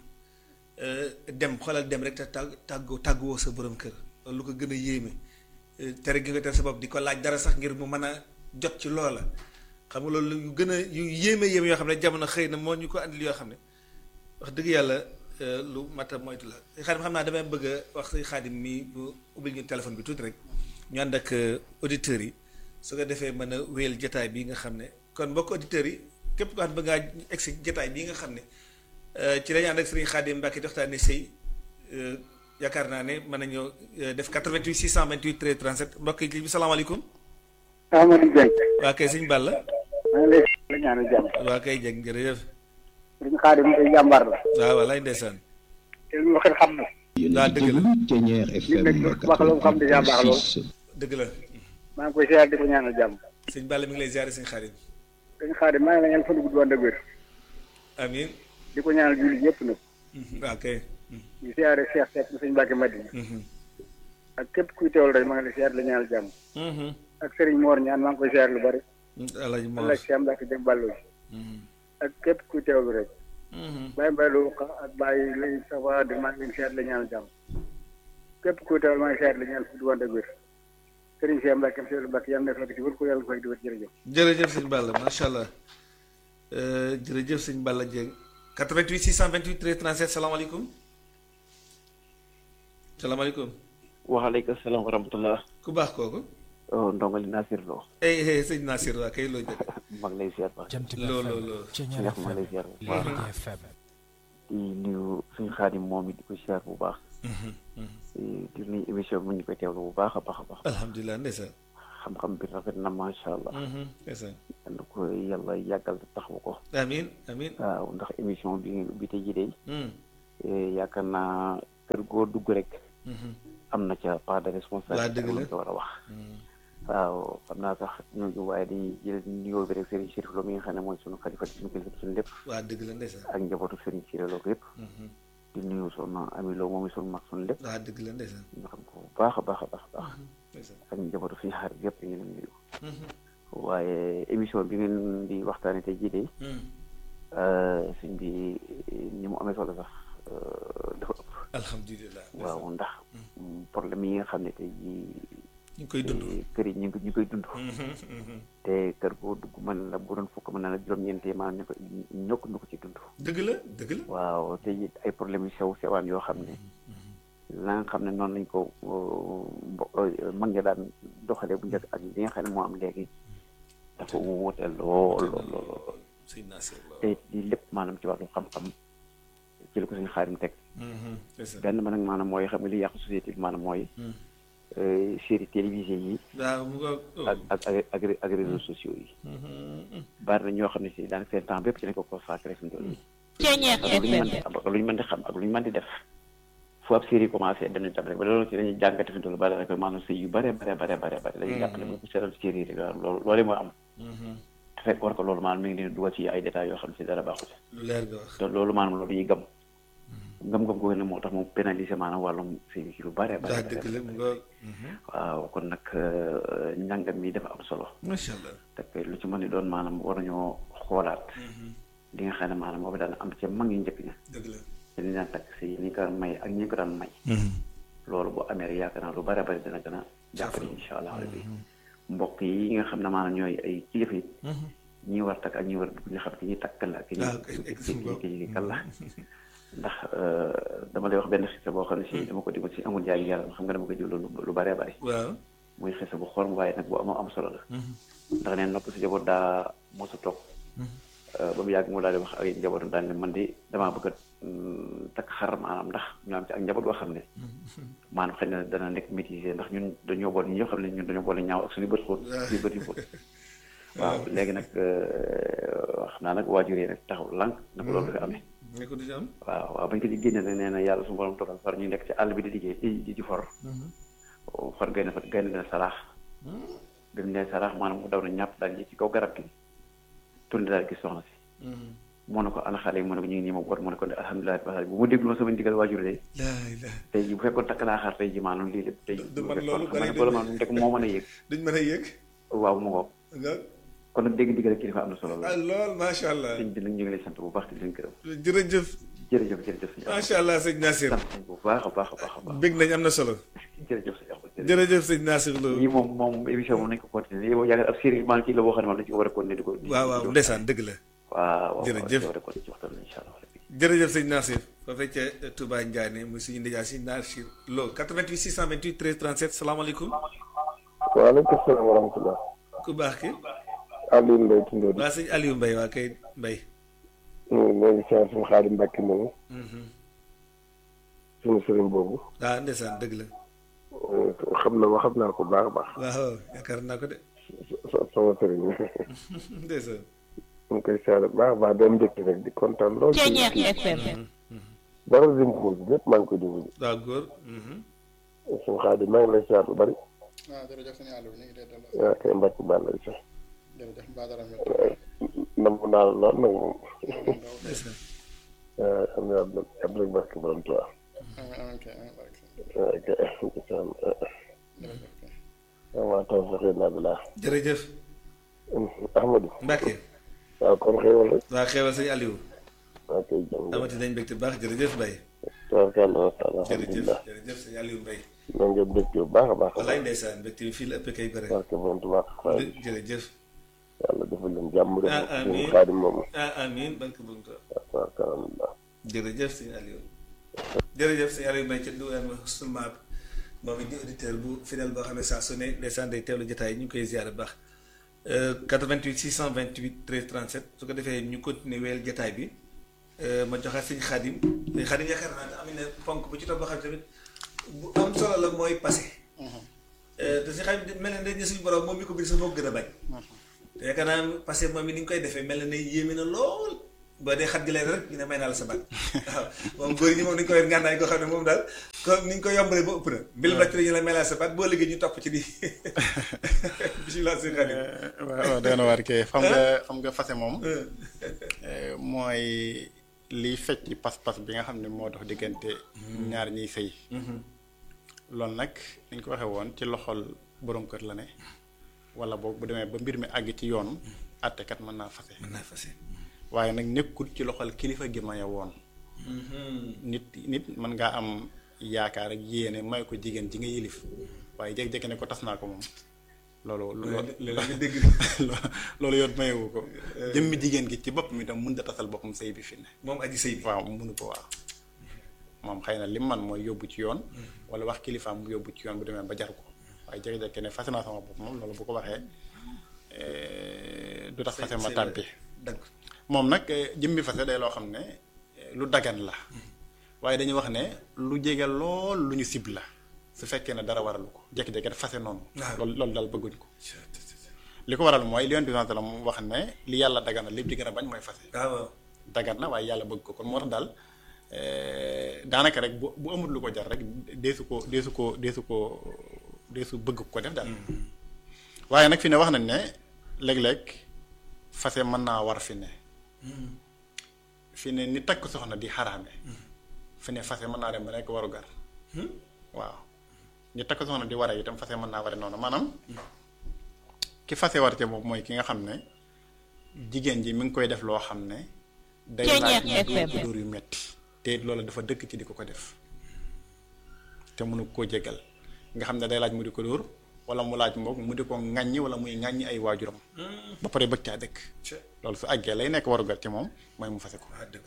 dem xoolal dem rek te tàgg tàggu tàgguwoo sa borom kër loolu lu ko gën a yéeme tere gi nga tere sa bopp di ko laaj dara sax ngir mu mën a jot ci loola xam nga loolu yu gën a yu yéeme yéeme yoo xam ne jamono xëy na moo ñu ko andil yoo xam ne wax dëgg yàlla lu mat a moytu la xaadim xam naa damay bëgg a wax si xaadim mi bu ubbil ñu téléphone bi tuuti rek ñu ànd ak auditeurs yi su ko defee mën a wéyal jataay bii nga xam ne kon mbokk auditeurs yi képp ko xam ne bëgg ngaa egsi jataay bii nga xam ne ci lañu ànd ak sëriñ xaadim Mbàkke di waxtaane sëy yaakaar naa ne mën nañoo def 88 628 13 37 mbokk yi bi salaamaaleykum Amadou Dieng. waa kay sëñ Balla. maa ngi lay la ñaanal jàmm. waa kay Dieng jërëjëf. sëriñ Xaadim tey jàmbaar la. waaw walaay ndeysaan. te lu waxee xam na. waaw dëgg la Ténière FM nag wax lu xam déjà baax lool. 86. dëgg la. maa ngi koy siyaar di ko ñaanal jàmm. sëñ Balla mi ngi lay ziare sëñ Xaadim. sëriñ Xaadim maa ngi la ñaan fan gudd wànd ak wér. amiin. di ko ñaanal jullit yëpp nag. waaw kay. di siyaare Cheikh Seck mu sëñ Mbàkke Madina. ak képp kuy teewal rek maa ngi lay siyaar di la ñaanal jàmm. ak Serigne Mor ñaan maa ngi koy siyaar lu bari. Alaaji Mor Allah Cheikh Mbàkke Jëm Ballo ak képp kuy teewlu rek. Baye Mballo ak Baye lay sa waa di maa ngi leen siyaar di la ñaanal jàmm. képp kuy teewal maa ngi siyaar di la ñaanal gudd wànd ak wér. Serigne Cheikh Mbàkke Seydou Mbàkke yàlla na fekk ci wër ko yàlla fay di wër jërëjëf. jërëjëf sëñ Balla macha allah jërëjëf sëñ Balla Dieng 88 628 13 37 salaamaaleykum salaamaaleykum waaleykum salaam wa rahmatullah ku baax kooku oh ndongali Nasir Lo ey ey sëñ Nasir waa kay loo jëkk mag lay ziar baax loo loo loo Cheikh mag lay ziar baax di di nuyu suñu xaadim moom it di ko siyaar bu baax di nuyu émission bi ñu koy teewlu bu baax a baax a baax alhamdulilah ndeysaan xam-xam bi rafet na macha allah ndeysaan yal na ko yàlla yàggal taxawu ko amin amin waaw ndax émission bi bi tey jii de yaakaar naa kër goo dugg rek am na ca part de responsabilité dëgg la ko war a wax waaw xam naa sax ñooñu waaye dañuy jël nuyoo bi rek Serigne Chérif Lo mi nga xam ne mooy sunu xalifa suñu kilifa suñu lépp waa dëgg la ndeysaan ak njabootu Serigne Chérif Lo yëpp di nuyu soxna Ami Lo moom sunu mag sunu lépp waa dëgg la ndeysaan ñu xam ko bu baax a baax a baax a baax ndeysaan ak njabootu suñu xarit yëpp ñu leen nuyu waaye émission bi ngeen di waxtaane tey jii de suñ bi ni mu amee solo sax dafa ëpp alhamdulilah waaw ndax problème yi nga xam ne tey jii ñu ngi koy dund kër yi ñu ngi ñu koy dund te kër goo dugg mën la bu doon fukk mën na la juróom-ñeenti maanaam ñu ko ñokk ñu ko ci dund dëgg la dëgg la waaw te it ay problème yu sew sewaan yoo xam ne la nga xam ne noonu lañ ko mbo mag nga daan doxalee bu njëkk ak li nga xam ne moo am léegi dafa wuute lool lool lool sëñ Nasir la te it lii lépp maanaam ci wàllu xam-xam ci la ko suñu xaarim teg ndeysaan benn ba nag maanaam mooy xam nga li yàqu société bi maanaam mooy série télévisée yi waaw mu nga ak ak ak ak ak réseaux sociaux yi bari na ñoo xam ne si daanaka seen temps bépp ci lañ ko consacré suñu tool yi ak lu ñu mën di am ak lu ñu mën di xam ak lu ñu mën di def fu ab série commencé dañuy tam rek ba loolu ci dañuy jàngate fi toll bari rek maanaam sëy yu bare bare bare bare bare dañuy jàppale bu seetal série yi rek waaw loolu loolu mooy am te fekk war ko loolu maanaam mi ngi leen dugal ci ay détails yoo xam ne si dara baaxul lu leer nga wax te loolu maanaam loolu yi gëm ngëm-ngëm googu ne moo tax mu pénaliser maanaam wàllum sëy ci lu bare bare daa dëgg la mu nga waaw kon nag njàngam mi dafa am solo macha allah te lu ci mën ni doon maanaam war nañoo xoolaat li nga xam ne maanaam boobu daan am ca mag yu njëkk ña dëgg la te ni daan takk si ni ko daan may ak ñi ko daan may loolu bu amee rek yaakaar naa lu bare bari dina gën a jàppale insha allah rabbi mbokk yi nga xam ne maanaam ñooy ay kilifa yi ñi war takk ak ñi war dugg ñu xam ki ñuy takkal la ki waaw kay egg suñu bopp ki ñuy kal la ndax dama lay wax benn xisa boo xam ne si dama ko déglu si amul jaay yàlla xam nga dama ko jël lu bare bari waaw muy xisa bu xorom waaye nag bu am am solo la ndax neen nopp si njaboot daa mosa toog ba mu yàgg mu daal di wax ak njabootam daal ne man di damaa bëgg a takk xar maanaam ndax ñu am ci ak njaboot boo xam ne maanaam xëy na dana nekk métisé ndax ñun dañoo boole ñi ñoo xam ne ñun dañoo boole ñaaw ak suñu bët xóot suñu bët yu xóot waaw léegi nag xam naa nag waajur yi nag taxaw lànk na ko loolu dafa amee ne ko du ci am waaw waaw bañ ko di génne nag nee na yàlla suñu borom togal far ñu nekk ci àll bi di liggéey di di ci for far gaynde fa gaynde na saraax bi mu nee saraax maanaam mu daw na ñàpp daal ji ci kaw garab gi tourné daal gis soxna si moo ne ko ana xale yi mu ne ko ñu ngi nii ma boot mu ne ko ne alhamdulilah ba bu ma déglu ma sama ndigal waajur de laa ilaa tey ji bu fekkoon takk naa xar tey ji maanaam lii lépp tey du man loolu xam ne loolu maanaam rek moo mën a yëg duñ mën a yëg waaw mu ngoog nga kon nag dégg ndigal kilifa am na solo ah la lool macha allah sëñ bi nag ñu ngi lay sant bu baax di leen gërëm jërëjëf jërëjëf jërëjëf sëñ Axma macha allah sëñ Nasir sant nañ bu baax a baax a baax a baax bég nañ am na solo jërëjëf sëñ Axma jërëjëf jërëjëf sëñ Nasir Lo lii moom moom émission moom nañ ko continuer lii moom yaakaar ab série maanaam kii la boo xam ne moom dañ ko war a continuer di ko di waaw waaw ndeysaan dëgg la waaw waaw Jërëjëf. war a continuer ci waxtaan incha allah jërëjëf sëñ Nasir foofee ca Touba Ndiané muy suñu ndijaay si Nasir Lo 88 628 13 37 salaamaaleykum waaleykum salaam wa rahmatulah. ku baax ki Aliou Mbaye Tundóo waa sëñ Aliou Mbaye waa kay Mbaye ñoo ngi siyaar suñu Xaadim Mbàkke moomu suñu sëriñ boobu waaw ndeysaan dëgg la xam na ma xam naa ko baax a baax waaw yaakaar naa ko de so- sama sëriñ ndeysaan ñu ngi koy siyaar bu baax a baax doon njëkk rek di kontaan lool ci dara dim ko bi lépp maa ngi koy déglu waaw góor suñu Xaadim maa ngi lay siyaar lu bari waaw jërëjëf sëñ Aliou ñu ngi lay delloo yaa koy mbàkk baal lay sax jërëjëf Badara mi nam naa la lool nag moom ndeysaan waaw am na ab ab rek barke borom Tuubaa amiin amiin kay amiin barke waaw kay incha allah jërëjëf kay waaw taw sax naa bi laa jërëjëf Ahmadou Mbacke waaw kon xéewal rek waa xeewal sëñ Aliou waaw kay jëm amati nañ mbégte baax jërëjëf Mbaye tabarkàlla macha allah jërëjëf alhamdulilah jërëjëf sëñ Aliou Mbaye na ngeen dëkk bu baax a baax a wallaay baax ndeysaan mbégte bi fii la ëppee kay gore barke borom Tuubaa waaye jërëjëf yàlla defal leen jàmm rek Ah, amiin. suñu xaadim moomu ah amiin barke bu nga tabarkàlla alhamdulilah jërëjëf sëñ Aliou jërëjëf sëñ Aliou Mbaye ca duwaan seulement moom it di auditeur bu fidèle boo xam ne saa su ne ndeysaan day teewlu jotaay ñu ngi koy ziare bu baax 88 628 13 37 su ko defee ñu continuer weel jotaay bi ma joxaat sëñ Xaadim sëñ Xaadim yaakaar naa ne am na ponk bu ci topp boo xam ne tamit bu am solo la mooy passé te sëñ Xaadim mel na ne suñu borom moom mi ko biir sax moo ko gën a bañ te yaakaar naa passé moom mi ni nga koy defee mel na ne yéeme na lool ba dee xat gi leen rek ñu ne may naa la sa baat waaw moom góor ñi moom dañu ko yor ngànnaay koo xam ne moom daal comme ni ñu ko yombalee ba ëpp na mbilu rek ñu la may naa la sa baat boo liggéey ñu topp ci di bisimilah sëñ Xaadim waaw doy na waar kay xam nga xam nga fase moom mooy liy fecc pas-pas bi nga xam ne moo dox diggante ñaar ñiy sëy loolu nag ni ñu ko waxee woon ci loxol borom kër la ne wala boog bu demee ba mbir mi àgg ci yoon àttekat mën naa fase mën naa fase waaye nag nekkul ci loxol kilifa gi maye woon nit nit mën ngaa am yaakaar ak yéene may ko jigéen ji nga yilif waaye jékki-jékki ne ko tas naa ko moom loolu loolu dégg loolu yoon mayewu ko jëmmi jigéen gi ci boppam itam mën da tasal boppam sëy bi fi ne moom aji sëy bi waaw mënu ko waaw moom xëy na lim man mooy yóbbu ci yoon wala wax kilifaam mu yóbbu ci yoon bu demee ba jar ko waaye jékki-jékki ne fase naa sama bopp moom loolu bu ko waxee du tax fase ma tàbbi dagg moom nag jëmmi fase day loo xam ne lu dagan la waaye dañuy wax ne lu jege lool lu ñu sib la su fekkee ne dara waralu ko jékki-jékki def fase noonu loolu loolu daal bëgguñ ko li ko waral mooy li yonent bi sallallahu alayhi wasallam wax ne li yàlla dagan na lépp di gën a bañ mooy fase waaw dagan na waaye yàlla bëgg ko kon moo tax daal daanaka rek bu bu amul lu ko jar rek deesu ko deesu ko deesu ko deesu bëgg ko def daal waaye nag fi ne wax nañ ne léeg-léeg fase mën naa war fi ne fi ne ni takk soxna di xaraame fi ne fase mën naa dem ba nekk waru gar waaw ni takk soxna di ware itam fase mën naa ware noonu maanaam ki fase war ca boobu mooy ki nga xam ne jigéen ji mi ngi koy def loo xam ne day laaj mu dóor yu metti te loolu dafa dëkk ci di ko ko def te mënu koo jégal nga xam ne day laaj mu di ko dóor wala mu laaj moom mu di ko ŋàññi wala muy ŋàññi ay waajuram ba pare bëgg caa dëkk loolu su àggee lay nekk warugal ci moom mooy mu fase ko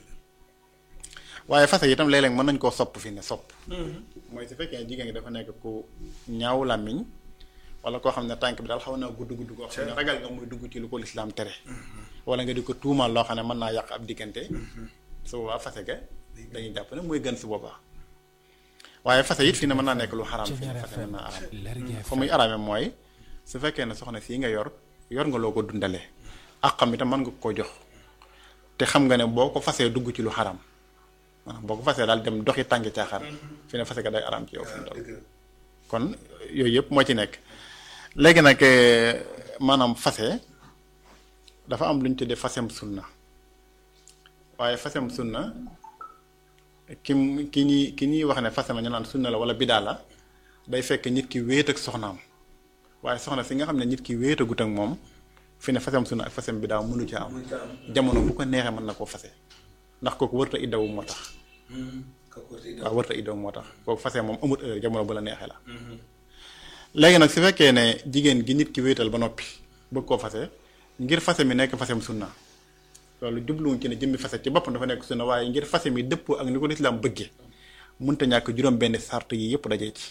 waaye fase itam léeg-léeg mën nañ koo sopp fi ne sopp mooy su fekkee jigéen gi dafa nekk ku ñaaw làmmiñ wala koo xam ne tànk bi daal xaw naa gudd gudd koo xam ne ragal nga muy dugg ci lu ko lislaam tere wala nga di ko tuumal loo xam ne mën naa yàq ab diggante su boobaa fase ga dañuy jàpp ne mooy gën su boobaa waaye fase it fi ne mën naa nekk lu xaraam fi ne fase mën naa araam fa muy araame mooy su fekkee ne soxna sii nga yor yor nga loo ko dundalee ak xam itam mën nga ko jox te xam nga ne boo ko fasee dugg ci lu xaraam maanaam boo ko fasee daal dem doxi tànki caaxaan fi ne fase ga day araam ci yow fi mu toll kon yooyu yëpp moo ci nekk léegi nag maanaam fase dafa am lu ñu tuddee fasem sunna waaye fasem sunna ki ki ñuy ki ñuy wax ne fase ma ñu naan sunna la wala bidaa la day fekk nit ki wéet ak soxnaam waaye soxna si nga xam ne nit ki wéetagut ak moom fi ne fasem sunna ak fasem bidaa mënu ca am jamono bu ko neexee mën na koo fase ndax kooku wërta iddawu moo tax waaw wërta iddawu moo tax kooku fase moom amut heure jamono bu la neexee la léegi nag su fekkee ne jigéen gi nit ki wéetal ba noppi bëgg koo fase ngir fase mi nekk fasem sunna loolu jubluwuñ ci ne jëmmi fase ci boppam dafa nekk sunna waaye ngir fase mi dëppoo ak ni ko lislaam bëggee mënta ñàkk juróom benn sart yi yëpp dajee ci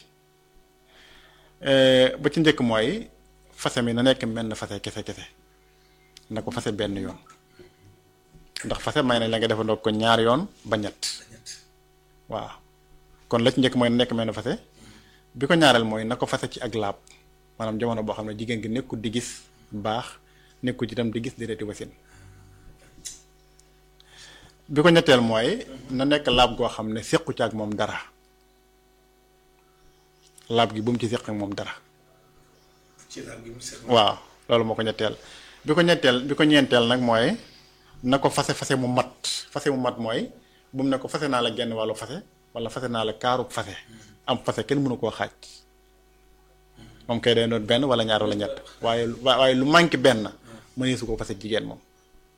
ba ci njëkk mooy fase mi na nekk menn fase kese kese na ko fase benn yoon ndax fase may nañ la nga defandoo ko ñaar yoon ba ñett waaw kon la ci njëkk mooy na nekk menn fase bi ko ñaareel mooy na ko fase ci ak laab maanaam jamono boo xam ne jigéen gi nekkul di gis baax nekkul ci itam di gis déreeti wasin bi ko ñetteel mooy na nekk laab goo xam ne séqu ci ak moom dara laab gi bu mu ci séq ak moom dara waaw loolu moo ko ñetteel bi ko ñetteel bi ko ñeenteel nag mooy na ko fase fase mu mat fase mu mat mooy bu mu ne ko fase naa la genn wàllu fase wala fase naa la kaarub fase am fase kenn mënu koo xaaj moom kay day doon benn wala ñaar wala ñett waaye waaye lu manqué benn mënee su ko fase jigéen moom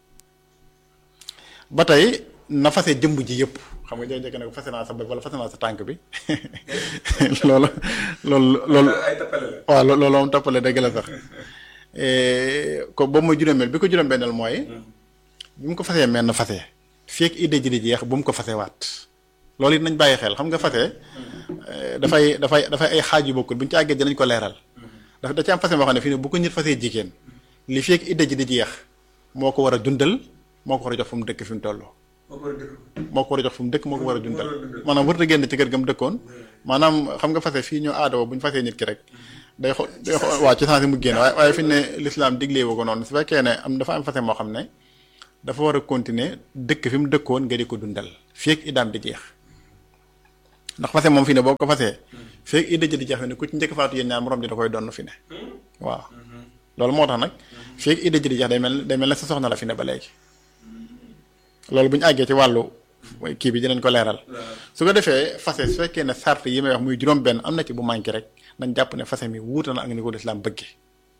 ba tey na fase jëmb ji yëpp xam nga jékki-jékki ne ko fase naa sa bopp wala fase naa sa tànk bi loolu loolu loolu waaw loolu moom toppale dëgg la sax ko boobu mooy juróomeel bi ko juróom-benneel mooy bi mu ko fasee menn fase fekk idée ji di jeex bu mu ko fase waat loolu it nañ bàyyi xel xam nga fase dafay dafay dafay ay xaaj yu bokkul bu ñu ci àggee dinañ ko leeral dafa da ci am fase boo xam ne fii ne bu ko nit fasee jigéen li fekk idée ji di jeex moo ko war a dundal moo ko war a jox fu mu dëkk fi mu toll moo ko war a jox fu mu dëkk moo ko war a dundal maanaam warut a génn ci kër ga mu dëkkoon maanaam xam nga fase fii ñu aadoo bu ñu fasee nit ki rek day xo day xo waa ci sens mu génn waaye waaye fi ne l'islam diglee woo ko noonu su fekkee ne am dafa am fase moo xam ne dafa war a continuer dëkk fi mu dëkkoon nga di ko dundal fii ak idaam di jeex ndax fase moom fi ne boo ko fasee fii ak idda ji di jeex fi ne ku ci njëkk faatu yéen ñaar morom ji da koy donn fi ne waaw loolu moo tax nag fii ak idda ji di jeex day mel day mel ne sa soxna la fi ne ba léegi loolu bu ñu àggee ci wàllu kii bi dinañ ko leeral su ko defee fase su fekkee ne sart yi may wax muy juróom-benn am na ci bu manqué rek nañ jàpp ne fase mi wuute na ak ni ko lislaam bëggee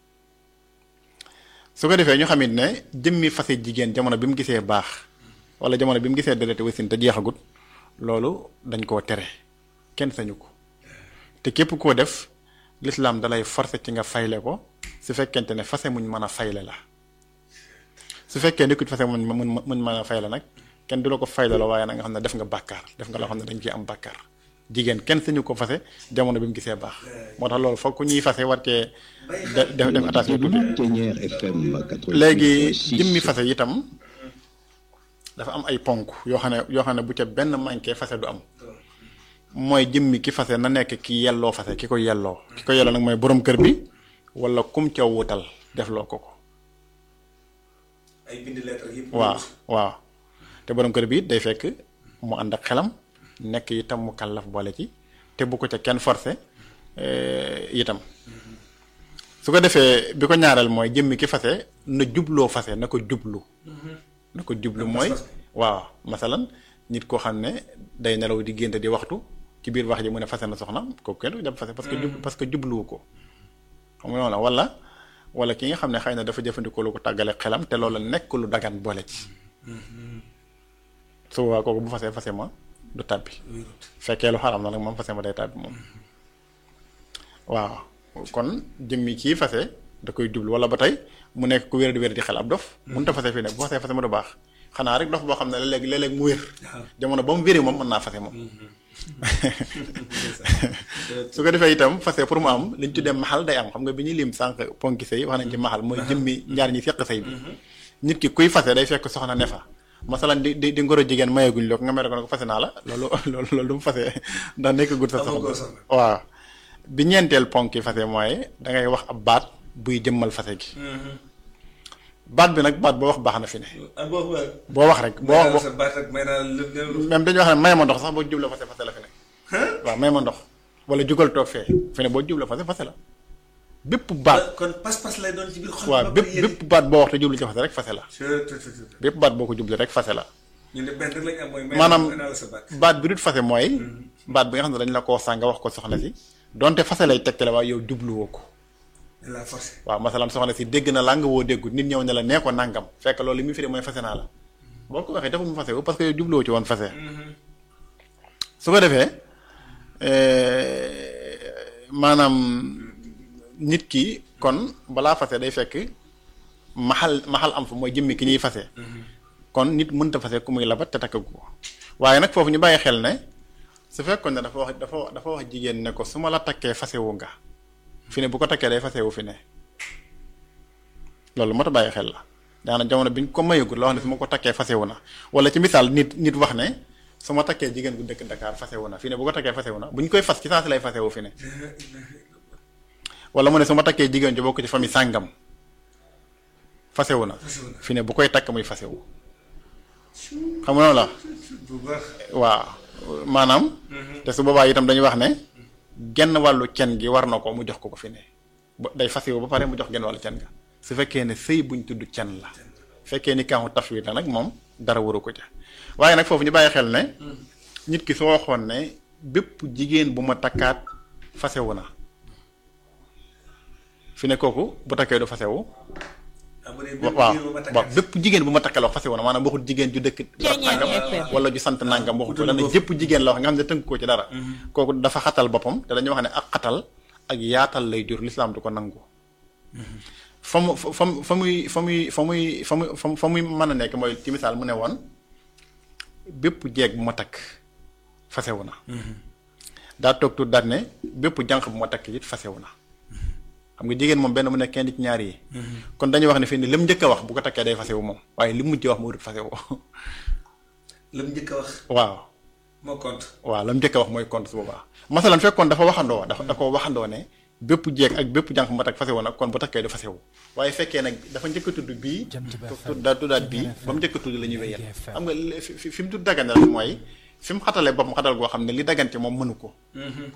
su ko defee ñu xamit ne jëmmi fase jigéen jamono bi mu gisee baax wala jamono bi mu gisee deret wasin te jeexagut loolu dañ koo tere kenn sañu ko te képp koo def lislaam dalay forcer ci nga fayle ko su fekkente ne fase muñ mën a fayle la su fekkee nekkut fase muñ muñ muñ mën a fayle nag kenn du la ko fayle la waaye nag nga xam ne def nga bàkkaar def nga loo xam ne dañ ciy am bàkkaar jigéen kenn sañu ko fase jamono bi mu gisee baax moo tax loolu foog ku ñuy fase war cee def def attention tuuti Ténière FM 88. léegi jëmmi fase itam dafa am ay ponk yoo xam ne yoo xam ne bu ca benn manqué fase du am mooy jëmmi ki fase na nekk ki yelloo fase ki ko yelloo ki ko yelloo nag mooy borom kër bi wala kum ca wutal def loo ko ko ay bind lettre yëpp. waaw waaw te borom kër bi it day fekk mu ànd ak xelam nekk itam mu kàllaf boole ci te bu ko ca kenn forcé itam su ko defee bi ko ñaareel mooy jëmmi ki fase na jubloo fase na ko jublu na ko jublu mooy waaw masalan nit koo xam ne day nelaw di génte di waxtu ci biir wax ji mu ne fase na soxna kooku kenn du jàpp fase parce que jub parce que jubluwu ko xam nga noonu wala wala ki nga xam ne xëy na dafa jëfandikoo lu ko tàggale xelam te loolu nekk lu dagan boole ci su boobaa kooku bu fasee fase ma du tàbbi fekkee lu xaram na nag moom fase ma day tàbbi moom waaw kon jëmmi kii fase da koy jublu wala ba tey mu nekk ku wér di wér di xel ab dof mënut a fase fii ne bu fasee fase ma du baax xanaa rek dof boo xam ne léeg léeg-léeg mu wér jamono ba mu wéri moom mën naa fase moom su ko defee itam fase pour mu am li ñu tuddee maxal day am xam nga bi ñuy lim sànq ponki sëy wax nañ ci maxal mooy jëmmi ñaar ñi seq sëy bi nit ki kuy fase day fekk soxna ne fa masalan di di di ngoro jigéen mayeeguñ loo ko nga mere ko ne ko fase naa la loolu loolu loolu du mu fase ndax nekk gut sa soxna waaw bi ñeenteel ponki fase mooy da ngay wax ab baat buy jëmmal fase gi baat bi nag baat boo wax baax na fi ne boo wax rek boo wax même dañuy wax ne may ma ndox sax boo jubla fase fase la fi ne waaw may ma ndox wala jugal toog fee fi ne boo jubla fase fase la bépp baat kon pas-pas lay doon ci biir xol waaw bépp bépp baat boo wax te jublu ci fase rek fase la bépp baat boo ko jublu rek fase la ñu ne benn rek lañ am mooy maanaam naa la sa baat baat bi dut fase mooy baat bi nga xam ne dañ la koo sàng nga wax ko soxna si donte fase lay tegtale waaye yow jubluwoo ko la forcé waaw masalan soxna si dégg na làng woo déggut nit ñëw ne la nee ko nangam fekk loolu li muy firi mooy fase naa la boo ko waxee dafa mu fase wu parce que yow jubluwoo ci woon fase su ko defee maanaam nit ki kon balaa fase day fekk maxal maxal am fa mooy jëmmi ki ñuy fase kon nit mënta fase ku muy labat te takkagu ko waaye nag foofu ñu bàyyi xel ne su fekkoon ne dafa wax dafa dafa wax jigéen ne ko su ma la takkee fasewu nga fi ne bu ko takkee day fasewu fi ne loolu moo tax bàyyi xel la daana jamono bi ñu ko mayagul la wax ne su ma ko takkee fasewu na wala ci misaal nit nit wax ne su ma takkee jigéen gu dëkk Dakar fasewu na fi ne bu ko takkee fasewu na bu ñu koy fas ci saa si lay fasewu fi ne wala mu ne su ma takkee jigéen ju bokk ci famille sàngam fasewu na fi ne bu koy takk muy fasewu xam nga noonu la waaw maanaam te su boobaa itam dañuy wax ne genn wàllu cen gi war na ko mu jox ko ko fi ne day fasewu ba pare mu jox genn wàllu cen ga su fekkee ne sëy buñ tudd cen la fekkee ni kaamu tafwid la nag moom dara waru ko ca waaye nag foofu ñu bàyyi xel ne nit ki soo waxoon ne bépp jigéen bu ma takkaat fasewu na fi ne kooku bu takkee du fasewu waaw waaw bépp jigéen bu ma takkee la wax fasewu na maanaam waxut jigéen ju dëkk nangam wala ju sant nangam waxut wala ne jëpp jigéen la wax nga xam ne tënk ko ci dara kooku dafa xatal boppam te dañuy wax ne ak xatal ak yaatal lay jur lislaam du ko nangu fa mu fa mu fa muy fa muy fa muy fa muy fa muy mën a nekk mooy ci misaal mu ne woon bépp jeeg bu ma takk fasewu na daa toog tuut daal ne bépp jànq bu ma takk it fasewu na xam nga jigéen moom benn mu nekk kenn ci ñaar yi kon dañuy wax ne fii ni li mu njëkk a wax bu ko takkee day fasewu moom waaye li mu mujj wax mu dut fasewu la mu njëkk a wax waaw moo compte waaw la mu njëkk a wax mooy compte su boobaa masalan fekkoon dafa waxandoo dafa da ko waxandoo ne bépp jeeg ak bépp jànq ma tak fase woon nag kon bu takkee du fasewu waaye fekkee nag dafa njëkk a tudd bii tudda tuddaat bii ba mu njëkk a tudd la ñuy wéyal xam nga li- fi fi fi mu tudd dagan rek mooy fi mu xatale boppam xatal goo xam ne li dagan ci moom mënu ko